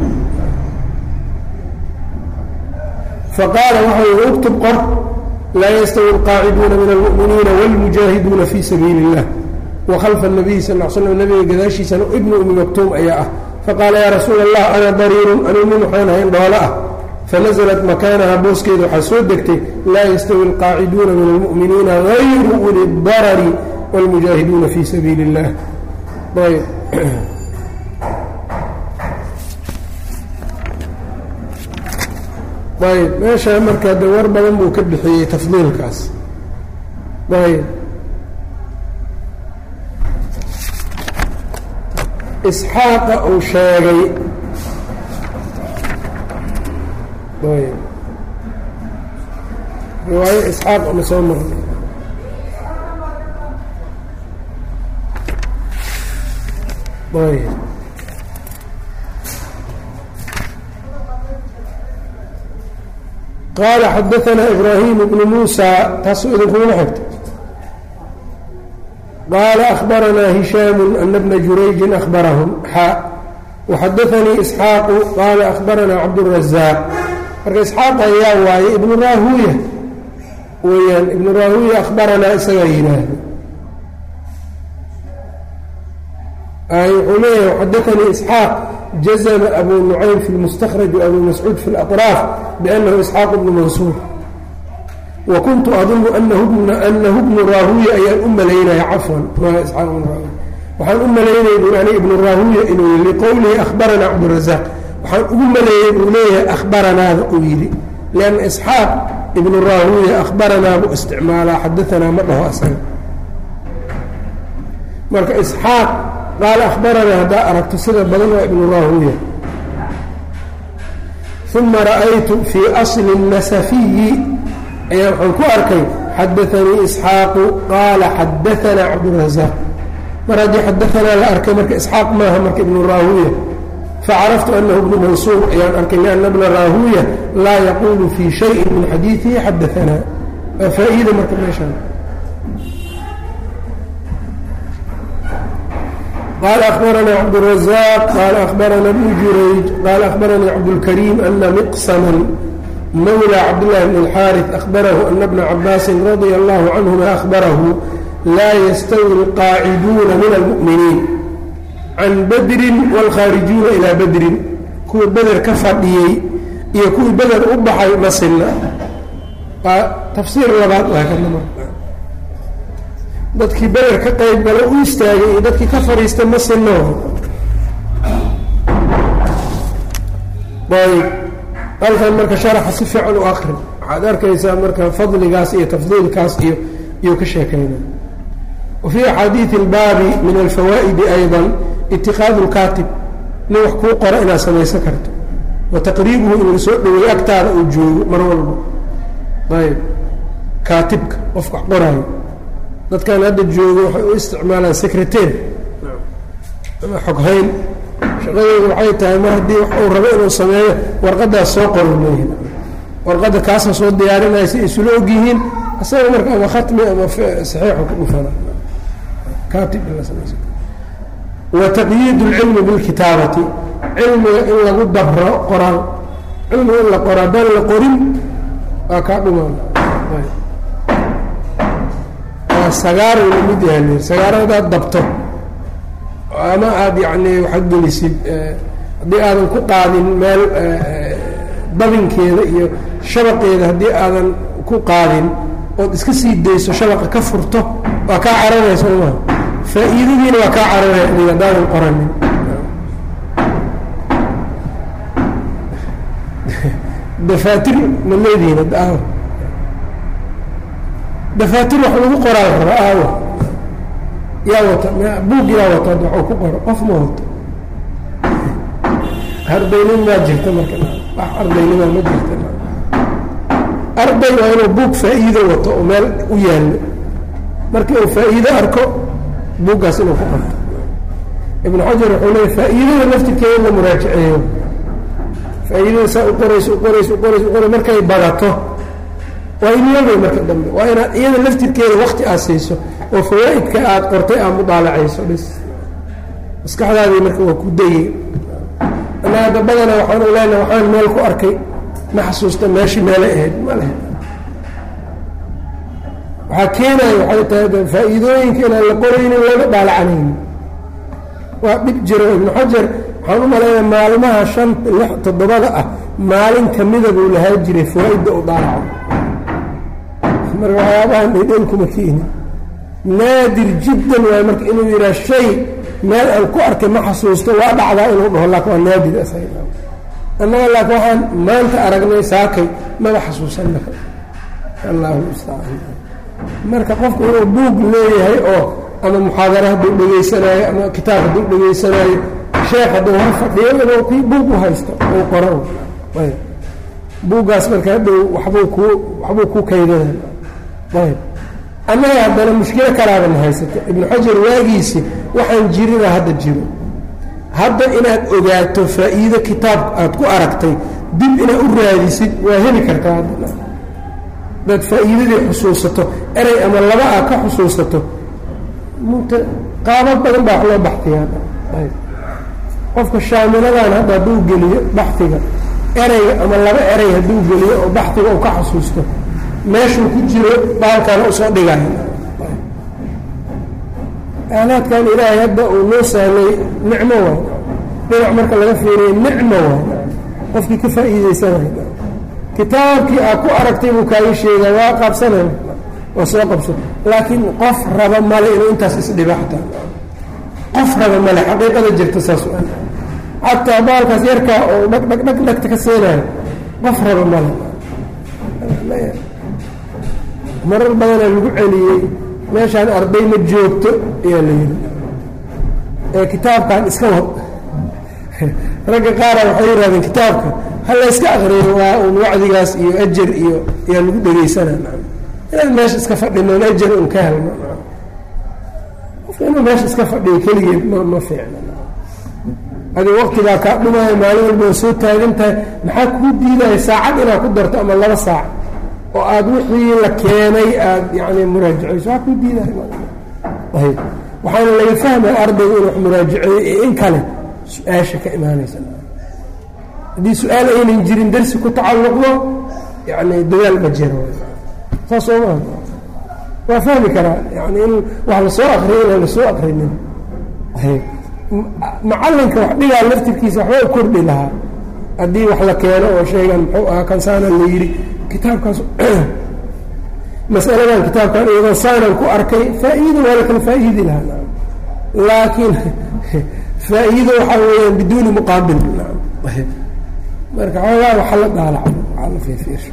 faqaala waxa ui uktub qor laa yastawi alqaaciduuna min almu'miniina wاlmujaahiduuna fi sabiili اllah wakhalfa الnabiyi sal l slam nabiga gadaashiisana ibnu umi maktuum ayaa ah faqaala yaa rasuula allah ana dariirun anuu nin waxaan ahayn dhoolo ah fanaزlat makaanaha booskeeda waxaa soo degtay laa yastawi alqaaciduuna min almu'miniina gayru uli darari wاlmujaahiduuna fi sabiili اllah ayb ayb meeshaa marka de war badan buu ka bixiyey tafdiilkaas ayb isxaaqa uu sheegay ayb riwaayo isxaaq ma soo marnay ayb qaala xadaanaa ibraahim bnu muusa taasoo idinkuma xigto qaala akhbaranaa hishaamu ana bna jurayjin akhbarahum xaa waxadaanii isxaaqu qaala akhbaranaa cabdurazaaq marka isxaaq ayaa waaye ibnu raahuya weyaan ibnu raahuya akhbaranaa isagaa yidhaahda wuxuu leeyahay xadaanii isxaaq jazma abu nucaym fi lmustakraj abu mascuud fi اlaطraaf bianahu isxaaq bnu mansuur wa kuntu adunu anahu bnu raahuya ayaan u malaynaya cafwan waxaan u malaynaya buu ani ibnu raahuya inuu liqowlihi akhbaranaa cabdirazaaq waxaan ugu maleeyey buu leeyahay akhbaranaada uu yidhi lianna isxaaq ibnu raahuya akhbaranaa buu isticmaalaa xadaanaa ma dhaho asaga marka isxaaq qaala akhbaranaa haddaa aragto sida badan waa ibnu raahuya uma ra'aytu fii asli nasafiyi ayaa waxaan ku arkay xadaanii isxaaqu qaala xadaanaa cabdurazaaq mar haddii xadaanaa la arkay marka isxaaq maaha marka ibnu raahuya facaraftu anahu bnu mansuur ayaan arkay lianna bna raahuya laa yaquulu fii shayin min xadiidihi xadaanaa waa faa-iida marka meeshaan qال أخبرنا cبدالرزاq qال أخبرنا بن jurayج qال أخبرني cبدالكريم أن مqسما mولى cبدالله بن الحاrث أخبره أن بن عabاس رضي الله عنهma أخبره lا يستوي القاaعدوna من المؤمiنiiن عن bdri والkhاaرiجuuna إلى bdri kuwa beder ka fadhiyey iyo kuwii beder u baxay ma sina tafsiir labaad dadkii beder ka qayb gala u istaagay iyo dadkii ka fadhiista ma sino ayb halkan marka sharaxa si fiican u akri waxaad arkaysaa marka fadligaas iyo tafdiilkaas iyo iyuu ka sheekayna wa fii axaadiidi اlbaabi min alfawaa'idi ayضa itiqaadu اlkaatib nin wax kuu qora inaad samaysan karto wa taqriibuhu in la soo dhoweey agtaada uu joogo mar walba ayb kaatibka qofka wax qoraayo dadkan hadda joogo waxay u isticmaalaan secretar ama xoghayn shaqadooda waxay tahay mar haddii wax uu rabo inuu sameeyo warqadaas soo qoro leeyihi warqadda kaasa soo diyaarinaya si isula og yihiin isaga marka ama khatmi ama saxiixu ku dhufana kaatib wa taqyiid اlcilmi bilkitaabati cilmiga in lagu dabro qoraal cilmiga in la qoro haddaan la qorin waa kaa dhumaan sagaaru la mid yahay sagaaro hadaad dabto ama aada yacni waxaad gelisid haddii aadan ku qaadin meel dabinkeeda iyo shabaqeeda haddii aadan ku qaadin ood iska sii dayso shabaqa ka furto waa kaa cararaya soo maa faa-iidadiina waa kaa cararaya adig haddaadan qoranin dafaatir ma leedihiin hadda aawa dafaatir wax lagu qoraa raba aawa yaa wata buug yaa wata waxuu ku qoro qof ma wato ardaynin maa jirta marka wax ardaynima ma jirta arday waa inuu buug faa-iido wato oo meel u yaallo markii uu faa-iido arko buuggaas inuu ku qorto ibnu xajar wuxuu leeya faa-iidada laftirkeeda la muraajaceeyo faa'iidada saa u qorayso u qorayso u qorayso u qorayso markay badato waa ilyabay marka dambe waa inaad iyada laftirkeeda wakti aad siiso oo fawaa'idka aad qortay aad mudaalacayso bis maskaxdaadii marka waa ku dayey anaa hadda badana waxaan u leenaha waxaan meel ku arkay ma xasuusta meeshii meelay ahayd ma leh waxaa keenaya waxay tahay faa'iidooyinka inaan la qoraynin laga dhaalacanaynin waa dhib jiro ibnu xajar waxaan u malaynaya maalmaha shan lix toddobada ah maalin kamida buu lahaa jiray fawaa-idda u daalaco marka waxyaabahan dhedhen kuma keeni naadir jiddan waay marka inuu yidhaha shay meel aan ku arkay ma xasuusto waa dhacdaa inuu dhaho laakin waa naadir asaga annaga laakin waxaan maanta aragnay saakay maba xasuusanna allahu mustacaan marka qofku inuu buug leeyahay oo ama muxaadara hadduu dhegaysanaayo ama kitaab hadduu dhegaysanaayo sheekh hadduu hor fadhiyo inuu kii buug u haysto uu qoro ayb buuggaas marka hadhow waxbuu kuu waxbuu ku kaydana ayb annaga haddana mushkilo kalaabana haysato ibnu xajar waagiisi waxaan jirina hadda jiro hadda inaad ogaato faa'iido kitaab aad ku aragtay dib inaad u raadisid waa heli kartaa haddana dad faa'iidadii xusuusato erey ama laba aad ka xusuusato mt qaabo badan baa wax loo baxtiyaa ayb qofka shaamiladan hadda hadduu geliyo baxiga ereyga ama laba erey hadduu geliyo oo baxiga uu ka xusuusto meeshuu ku jiro baalkaana usoo dhigayo aalaadkan ilaahay hadda uu noo sahlay nicmo waay dhinac marka laga fiiriyo nicmo waay qofkii ka faa'iidaysanaya kitaabkii aad ku aragtay buu kaaga sheegaa waa qabsanay waa soo qabso laakiin qof raba male inuu intaas isdhiba xataa qof raba male xaqiiqada jirta saas u xataa baalkaas yarkaa oo dhag dhag dhag dhagta ka seenaayo qof raba male marar badanaa lagu celiyey meeshaan arday ma joogto ayaa la yidhi ee kitaabkan iska wad ragga qaara waxay yidhahdeen kitaabka ha la yska akriyo waa un wacdigaas iyo ajar iyo ayaa lagu dhegaysanaa inaan meesha iska fadhinoon ajar un ka helno qofka inuu meesha iska fadhiyo keligeed ma ma fiicna adi waqtigaa kaa dhumaayo maalin walba waa soo taagan tahay maxaa kuu diidaya saacad inaad ku darto ama laba saac oo aada wixii la keenay aada yani muraajacayso waxaa kuu diidaya ayb waxaana laga fahmaya ardaygu inuu wax muraajaceeyo iyo in kale su-aasha ka imaanaysa haddii su-aal aynan jirin darsi ku tacalluqdo yani dadaal ma jiro saas soo maa waa fahmi karaa yani in wax lasoo akriyo inaan lasoo akrinin macalinka wax dhigaa laftirkiisa waxba u kordhi lahaa haddii wax la keeno oo sheegan muxuu ahaa kansaana la yidhi kitaabkaas masaladan kitaabkan iyadoo saanan ku arkay faa-iida waa la kala faa-iidi lahaa laakiin faa-iido waxaa weeyaan biduuni muqaabil marka xoogaa waxa la daalaco waaa la fiirfiirsho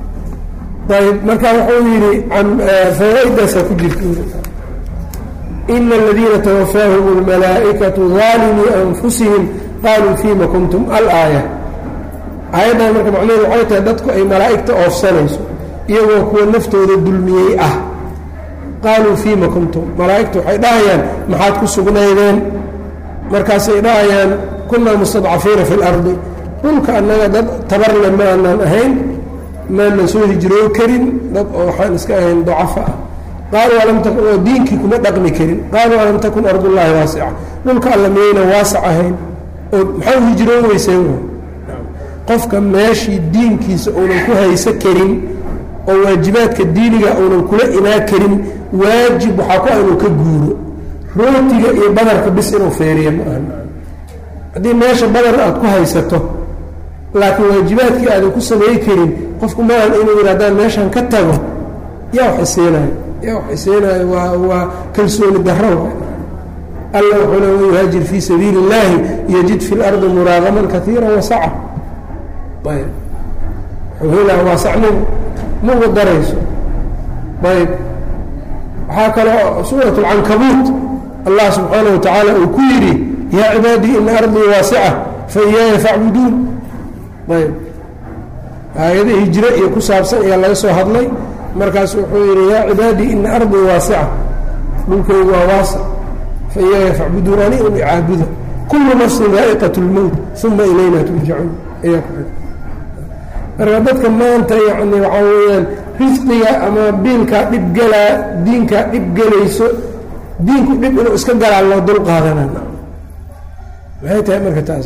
ayb marka wuxuu yidhi fawaa-idaasaa ku jirta ina aladiina tawafaahum اlmalaa'ikatu daalimii anfusihim qaaluu fima kuntum alaaya aayaddan marka macnaheedu waxay tahay dadku ay malaa'igta oofsanayso iyagoo kuwa naftooda dulmiyey ah qaaluu fiima kuntum malaa'igta waxay dhahayaan maxaad ku sugnaydeen markaasay dhahayaan kunaa mustadcafiina fi اlardi dhulka annaga dad tabarle ma aanaan ahayn maanan soo hijroo karin dad oo waxaan iska ahayn dacafa ah qaaluu alam takun oo diinkii kuma dhaqmi karin qaaluu alam takun ardullaahi waasica dhulka alla miyayna waasac ahayn oo maxaa hijroon weyseen qofka meeshii diinkiisa uunan ku hayso karin oo waajibaadka diiniga uunan kula imaa karin waajib waxaa ku ah inuu ka guuro rootiga iyo badarka bis inuu feeriya ma aha haddii meesha badar aad ku haysato laakiin waajibaadkii aadan ku samay karin qofku maahan inuu yidhi haddaan meeshan ka tago yaa wax isiinayo yaa wax isiinayo waa waa kalsooni darro alla wuxuu le man yuhaajir fii sabiili اllaahi yajid fi اlardi muraagaman kaiira wasaca ayb wuxuu helaa waasacnimo ma uga darayso ayb waxaa kaloo suurat اlcankabuut allah subxaanaه wa tacaala uu ku yidhi yaa cibaadii ina ardii waasica fa iyaaya facbuduun ayb aayada hijre iyo ku saabsan ayaa laga soo hadlay markaas wuxuu yidhi yaa cibaadii ina ardii waasica dhulkaygu waa waasic faiyaaya facbuduun ani un icaabuda kullu nafsin daa'iqat اlmowt uma ilayna turjacuun ayaa ku xidhan marka dadka maanta yacni waxaa weeyaan risqiga ama biilkaa dhib gelaa diinkaa dhib gelayso diinku dhib inuu iska galaa loo dul qaadanana maxay tahay marka taas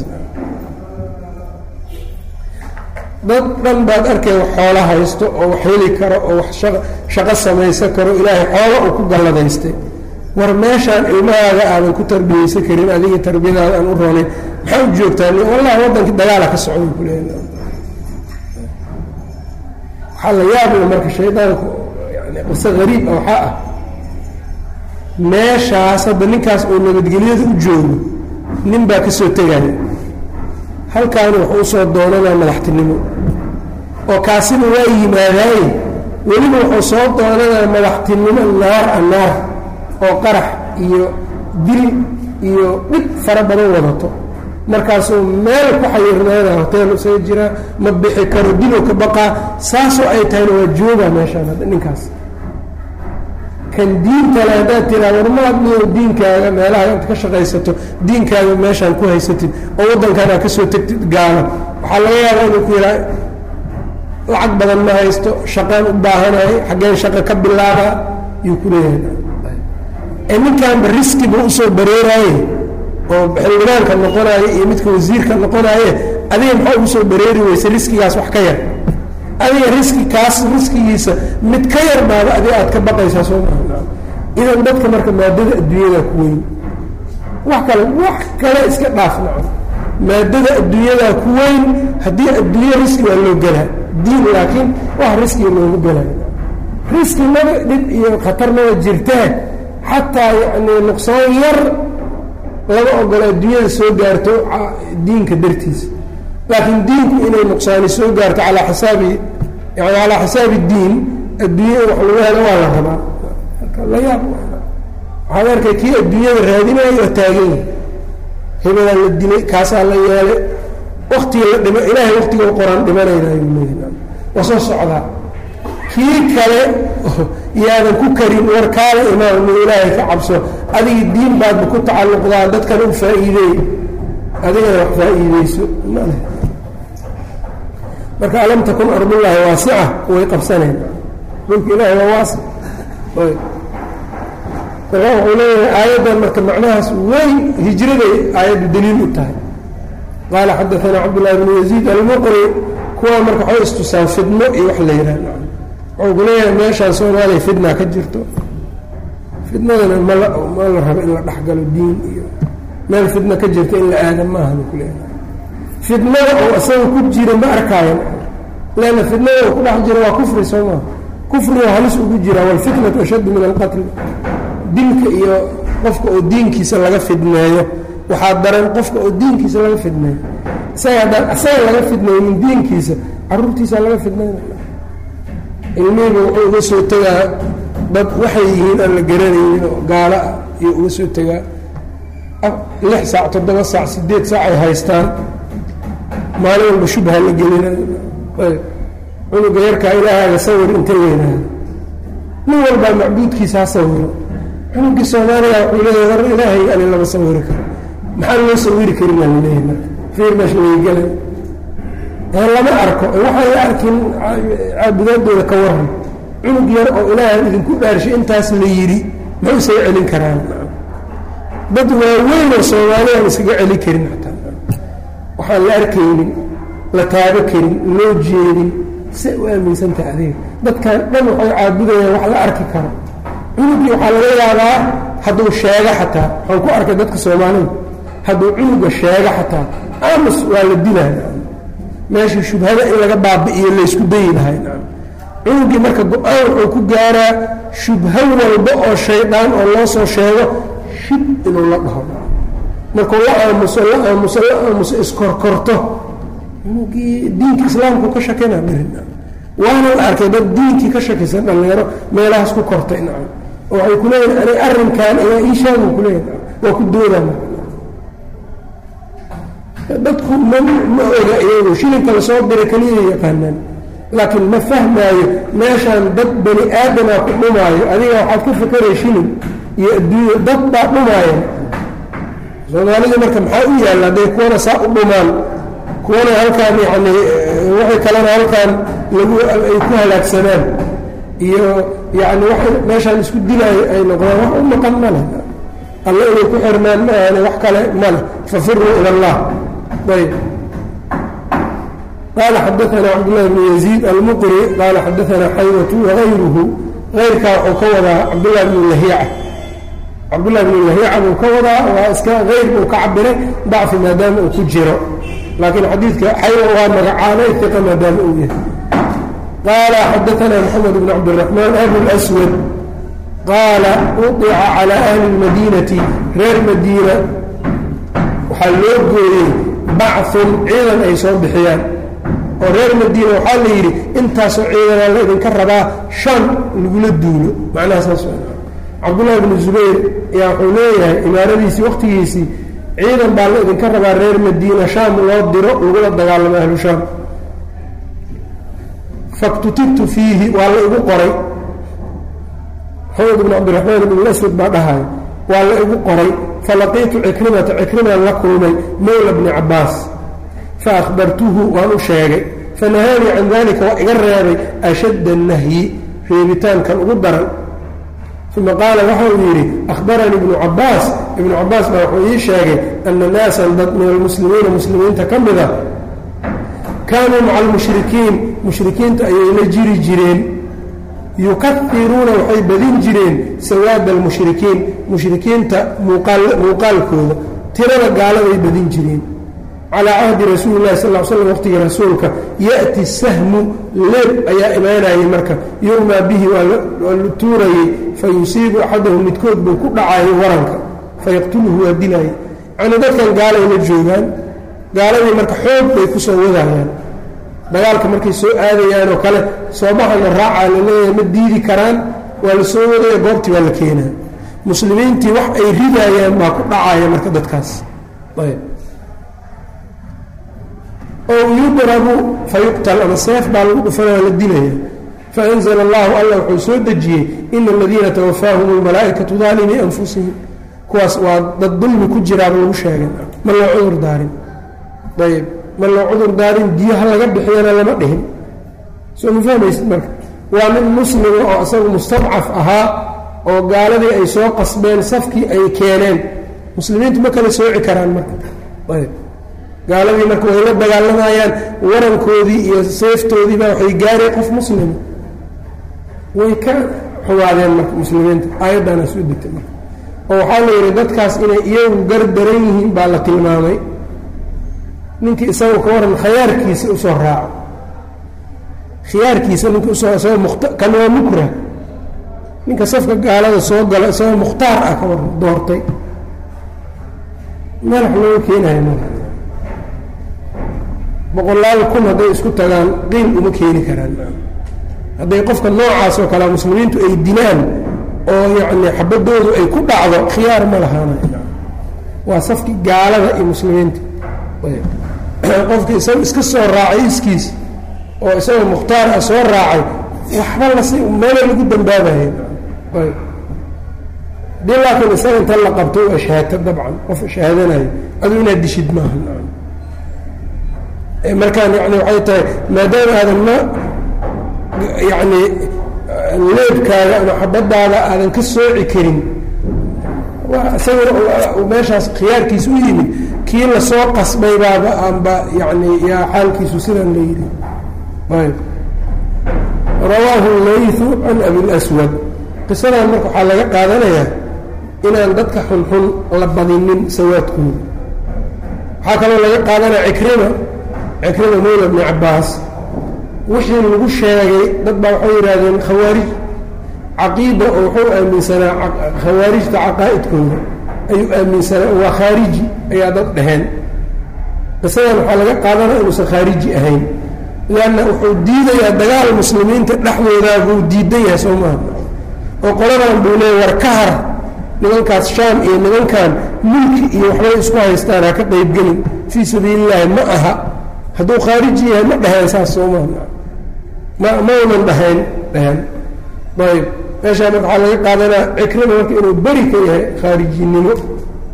dad dhan baad arkay wax xoolo haysto oo wax heli karo oo wax shaqo samaysan karo ilaahay xoolo uu ku galladaystay war meeshaan ilmahaaga aadan ku tarbiyeysan karin adiga tarbiyadaada aan u roonayn maxaa u joogtaa wallahi waddankii dagaala ka socday kuleeya waxaa la yaabla marka shaydaanku yani qiso hariib a waxaa ah meeshaas hadda ninkaas oo nabadgelyada u joogo nin baa ka soo tegaya halkaani wuxuu usoo doonanaa madaxtinimo oo kaasina waa yimaadaaye weliba wuxuu soo doonanaa madaxtinimo naar a naar oo qarax iyo dil iyo dhib fara badan wadato markaasuu meel ku xayirnaana hotel isaga jiraa ma bixi karo dilow ka baqaa saasoo ay tahayna waa joogaa meeshaan hadda ninkaas kan diintale haddaad tiraa warmaad miyo diinkaaga meelaha aad ka shaqaysato diinkaaga meeshaan ku haysatid oo waddankan aad ka soo tegtid gaalo waxaa laga yaabaa inuu ku yidhaha lacag badan ma haysto shaqaan u baahanahay xaggeen shaqo ka bilaabaa yuu ku leeyahay ee ninkaanba riski buu usoo bareeraaye oo xildhibaanka noqonaaye iyo midka wasiirka noqonaaye adiga maxaa ugu soo bareeri weyse riskigaas wax ka yar adiga riski kaas riskigiisa mid ka yar baaba adiga aad ka baqaysaa soo maa idan dadka marka maadada adduunyada ku weyn wax kale wax kale iska dhaaf naco maadada adduunyadaa ku weyn haddii adduunye riski waa loo gelaa diin laakiin wax riskiga loogu gelay riski maba dhib iyo khatar maba jirtaa xataa yacni nuqsaan yar lama ogola adduunyada soo gaarto diinka dartiisa laakiin diinku inay nuqsaani soo gaarto calaa xisaabi yani calaa xisaabi diin adduunyada wax lagu helo waa la rabaa la yaab waxaad arkay kii adduunyada raadinayo oo taagan yahay hebadaa la dilay kaasaa la yeelay waktiga la dhima ilaahay waktiga u qoraan dhimanaynaayuu leeyahy waa soo socdaa kii kale yaadan ku karin war kaala imaam ilaahay ka cabso adiga diin baadba ku tacalluqdaa dadkana u faa'iideey adigana wax faa'iideyso male marka alam takun ardullaahi waasica way qabsaneen dhulka ilaahay waa waasic marka wuxuu leeyahay aayaddan marka macnahaas weyn hijraday aayaddu daliil u tahay qaala xadaanaa cabdullahi bnu yaziid almuqri kuwa marka waxay istusaan fidmo iyo wax la yidhah wuxuu ku leeyahay meeshaan soomaaliya fidna ka jirto fidnadana mala ma la rabo in la dhexgalo diin iyo meel fidna ka jirta in la aada maahan ku leeyahay fidnada oo isaga ku jira ma arkaayo leanna fidnada oo ku dhex jira waa kufri soo maa kufriga halis ugu jira walfitnatu ashaddu min alqatli dilka iyo qofka oo diinkiisa laga fidneeyo waxaa daran qofka oo diinkiisa laga fidneeyo isaga haddaan isaga laga fidneynin diinkiisa caruurtiisa laga fidneynaya ilmihiiba wuxuu uga soo tegaa dad waxay yihiin aan la garanaynin oo gaalo ah iyo uga soo tegaa lix saac toddoba saac siddeed saac ay haystaan maalin walba shubha la gelinayo cunuga yarkaa ilaahaaga sawir inta weynaada nin walbaa macbuudkiisa ha sawiro cunugii soomaaliya wuxuu leeyahay war ilaahay ani lama sawiri karo maxaa loo sawiri karin aan leeyahay marka fiir meesha laygala lama arko waxay arkin caabudaadooda ka waran cunug yar oo ilaahay idinku dhaarshay intaas la yidhi muxuu isaga celin karaan dad waaweyn oo soomaaliya aan iskaga celin karin xataa waxaan la arkaynin la taabo karin loo jeedin say u aaminsantaha adiga dadkan dhan waxay caabudayaan wax la arki karo cunugii waxaa laga yaabaa hadduu sheego xataa waxaan ku arkay dadka soomaalida hadduu cunuga sheego xataa aamus waa la dilaya meeshii shubhada in laga baabi'iyo laysku dayi lahay cunugii marka go-aan wuxuu ku gaaraa shubho walba oo shaydaan oo loo soo sheego shib inuu la dhaho markuu la aamuso la aamuso la aamuso iskorkorto cunugii diinka islaamku ka shakina berin waana la arkay dad diinkii ka shakisan dhallinyaro meelahaas ku kortay nacam oo waxay ku leeyihin ani arrinkan ayaa ii sheegu ku leeyahay waa ku doodaa marka dadku ma ma oga iyagu shilinka lasoo diray keliya yaqaanaan laakiin ma fahmaayo meeshaan dad bani aadamaa ku dhumaayo adiga waxaad ka fakeray shilin iyo adduunya dad baa dhumaaya soomaalida marka maxaa u yaalla hadday kuwana saa u dhumaan kuwana halkaan yani waxay kalena halkaan lagu ay ku halaagsanaan iyo yani waxay meeshaan isku dilaayo ay noqdaan wax u maqan ma leh alle inay ku xirmaan ma ahane wax kale ma leh fafiruu ila allah ayb qaala xadaana cabdullahi bnu yaziid almuqri qaala xadaana xaywatu wagayruhu ayrkaa wuxuu ka wadaa cabdullahi bnu lahiica cabdullahi bnu lahiica buu ka wadaa waa iska hayr buu ka cabiray dacfi maadaama uu ku jiro laakiin xadiidka xaywa waa magacaabay iqa maadaama uu yahay qaala xadaana moxamed bn cabdiraxmaan abu lswad qaala udica calى ahli اlmadiinati reer madiina waxaa loo gooyey bacun ciidan ay soo bixiyaan oo reer madiina waxaa la yidhi intaasoo ciidanaa la idinka rabaa shan lagula duulo macnaha saas cabdullahi bnu zubayr ayaa wuxuu leeyahay imaaradiisii waqtigiisii ciidan baa la idinka rabaa reer madiina shaam loo diro lagula dagaalamo ahlu shaam faktutibtu fiihi waa la igu qoray maxamed bn cabdiraxmaan ibn aswad baa dhahay waa la igu qoray falaqiitu cikrimata cikrimaan la kulmay mowla bni cabaas faahbartuhu waan u sheegay fanahaanii can dalika waa iga reebay ashadda nahyi reebitaankan ugu daran uma qaala waxa uu yidhi ahbaranii ibnu cabaas ibnu cabaas baa wuxuu ii sheegay ana naasan dad min almuslimiina muslimiinta ka mida kaanuu maca almushrikiin mushrikiinta ayay la jiri jireen yukafiruuna waxay badin jireen sawaada almushrikiin mushrikiinta muuqaalkooda tirada gaaladay badin jireen calaa cahdi rasuuli lahi sal l slam waqtigii rasuulka ya'ti sahmu leeb ayaa imaanayay marka yu'maa bihi waa la tuurayey fa yusiibu axadahu midkood buu ku dhacayay waranka fayaqtuluhu waa dilaayay yacnii dadkan gaalay la joogaan gaaladii marka xoog bay ku soo wadayaan dagaalka markay soo aadayaan oo kale soomahana raacaa la leeyahay ma diidi karaan waa la soo wadaya goobtii waa la keenaa muslimiintii wax ay ridaayaan baa ku dhacaya marka dadkaas ayb ow yudrabu fayuqtal ama seef baa lagu dhufanaya la dilaya faanzla allahu alla wuxuu soo dejiyey ina aladiina tawafaahum almalaa'ikatu daalimii anfusihim kuwaas waa dad dulmi ku jiraaba lagu sheegay ma loo cudur daarin ayb ma loo cudur daarin diyaha laga bixiyana lama dhihin soo ma fahmaysid marka waa nin muslima oo isagu mustadcaf ahaa oo gaaladii ay soo qasbeen safkii ay keeneen muslimiintu ma kala sooci karaan marka ayb gaaladii marka way la dagaalamayaan warankoodii iyo seeftoodiibaa waxay gaareen qof muslima way ka xumaadeen marka muslimiinta aayaddaana soo degtay marka oo waxaa la yidhi dadkaas inay iyagu gardaran yihiin baa la tilmaamay ninkii isaga ka waran khiyaarkiisa usoo raaco khiyaarkiisa ninka usoo isagoo mukhta kan waa mukrah ninka safka gaalada soo gala isagoo mukhtaar ah ka waran doortay madax looga keenayo marka boqolaal kun hadday isku tagaan qiil uma keeni karaan hadday qofka noocaas oo kale muslimiintu ay dilaan oo yacni xabadoodu ay ku dhacdo khiyaar ma lahaana waa safki gaalada iyo muslimiinta qofki isaga iska soo raacay iskiis oo isagoo mukhtaar ah soo raacay waxba lasi meela lagu dambaabaye dii laakiin isaga inta la qabto u ashhaata dabcan qof shahaadanayo adu inaad dishid maaha markaan yani waxay tahay maadaama aadan ma yacni leebkaaga ama xabadaada aadan ka sooci karin isaguna meeshaas khiyaarkiisa u yimid kii lasoo qasbay baaba aanba yani yaa xaalkiisu sidaan la yidhi ayb rawaahu laythu can abilaswad qisadan marka waxaa laga qaadanayaa inaan dadka xunxun la badinin sawaadkooda waxaa kaloo laga qaadanaya cikrima cikrima mawla bni cabaas wixii lagu sheegay dad baa waxay yidhaahdeen khawaarij caqiida oo wuxuu aaminsanaa khawaarijta caqaa'idkooda ayuu aaminsanaa waa khaariji ayaa dad dhaheen qisadan waxaa laga qaadanaya inuusan khaariji ahayn leanna wuxuu diidayaa dagaal muslimiinta dhexdoodaa buu diidan yahay soo maaha oo qoladan buu leeya war ka har nimankaas shaam iyo nimankan mulki iyo waxbay isku haystaan ha ka qaybgelin fii sabiili illaahi ma aha hadduu khaariji yahay ma dhaheen saas soo maaha ma maunan dhahayn dhaheen ayb meeshaa marka waxaa laga qaadanaa cikrima marka inuu beri ka yahay khaarijinimo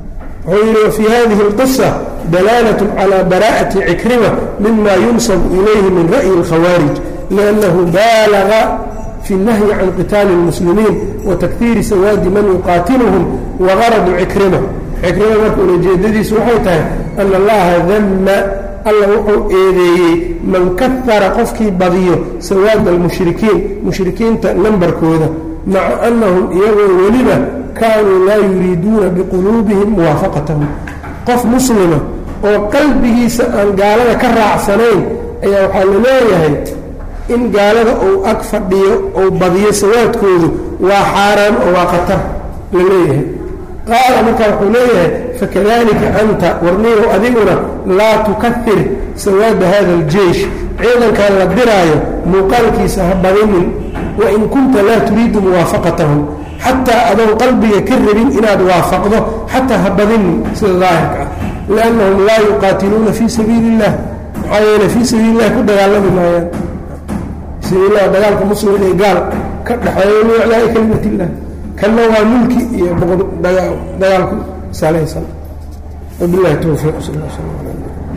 wuxuu yidhi wafii hadihi اlqisa dalaalat calى bara'ati cikrima mima yunsabu ilayhi min ra'yi اlkhawaarij liannahu baalaga fi اnahyi can qitaali اlmuslimiin watakhiiri sawaadi man yuqaatiluhum wagaradu cikrima cikrima marka ulajeedadiisu waxay tahay ana allaha dama alla wuxuu eedeeyey man kahara qofkii badiyo sawaada almushrikiin mushrikiinta nambarkooda maca annahum iyagoo weliba kaanuu laa yuriiduuna biquluubihim muwaafaqatahum qof muslima oo qalbigiisa aan gaalada ka raacsanayn ayaa waxaa la leeyahay in gaalada uu ag fadhiyo ou badiyo sawaadkoodu waa xaaraan oo waa khatar la leeyahay qaala markaa wuxuu leeyahay fakadalika anta warniyow adiguna laa tukahir sawaada hada aljeish ciidankan la diraayo muuqaalkiisa ha badinin wain kunta laa turiidu muwaafaqatahum xataa adoon qalbiga ka rabin inaad waafaqdo xataa ha badinin sida daahirka ah liannahum laa yuqaatiluuna fii sabiili illah maxaa yeele fii sabiili illahi ku dagaalami maayaan sabiillah dagaalka muslim ee gaal ka dhexeeyo liiclaa'i kalimat illah kanna waa mulki iyo dagaalku salaysan wabilahi towfiiq sal sl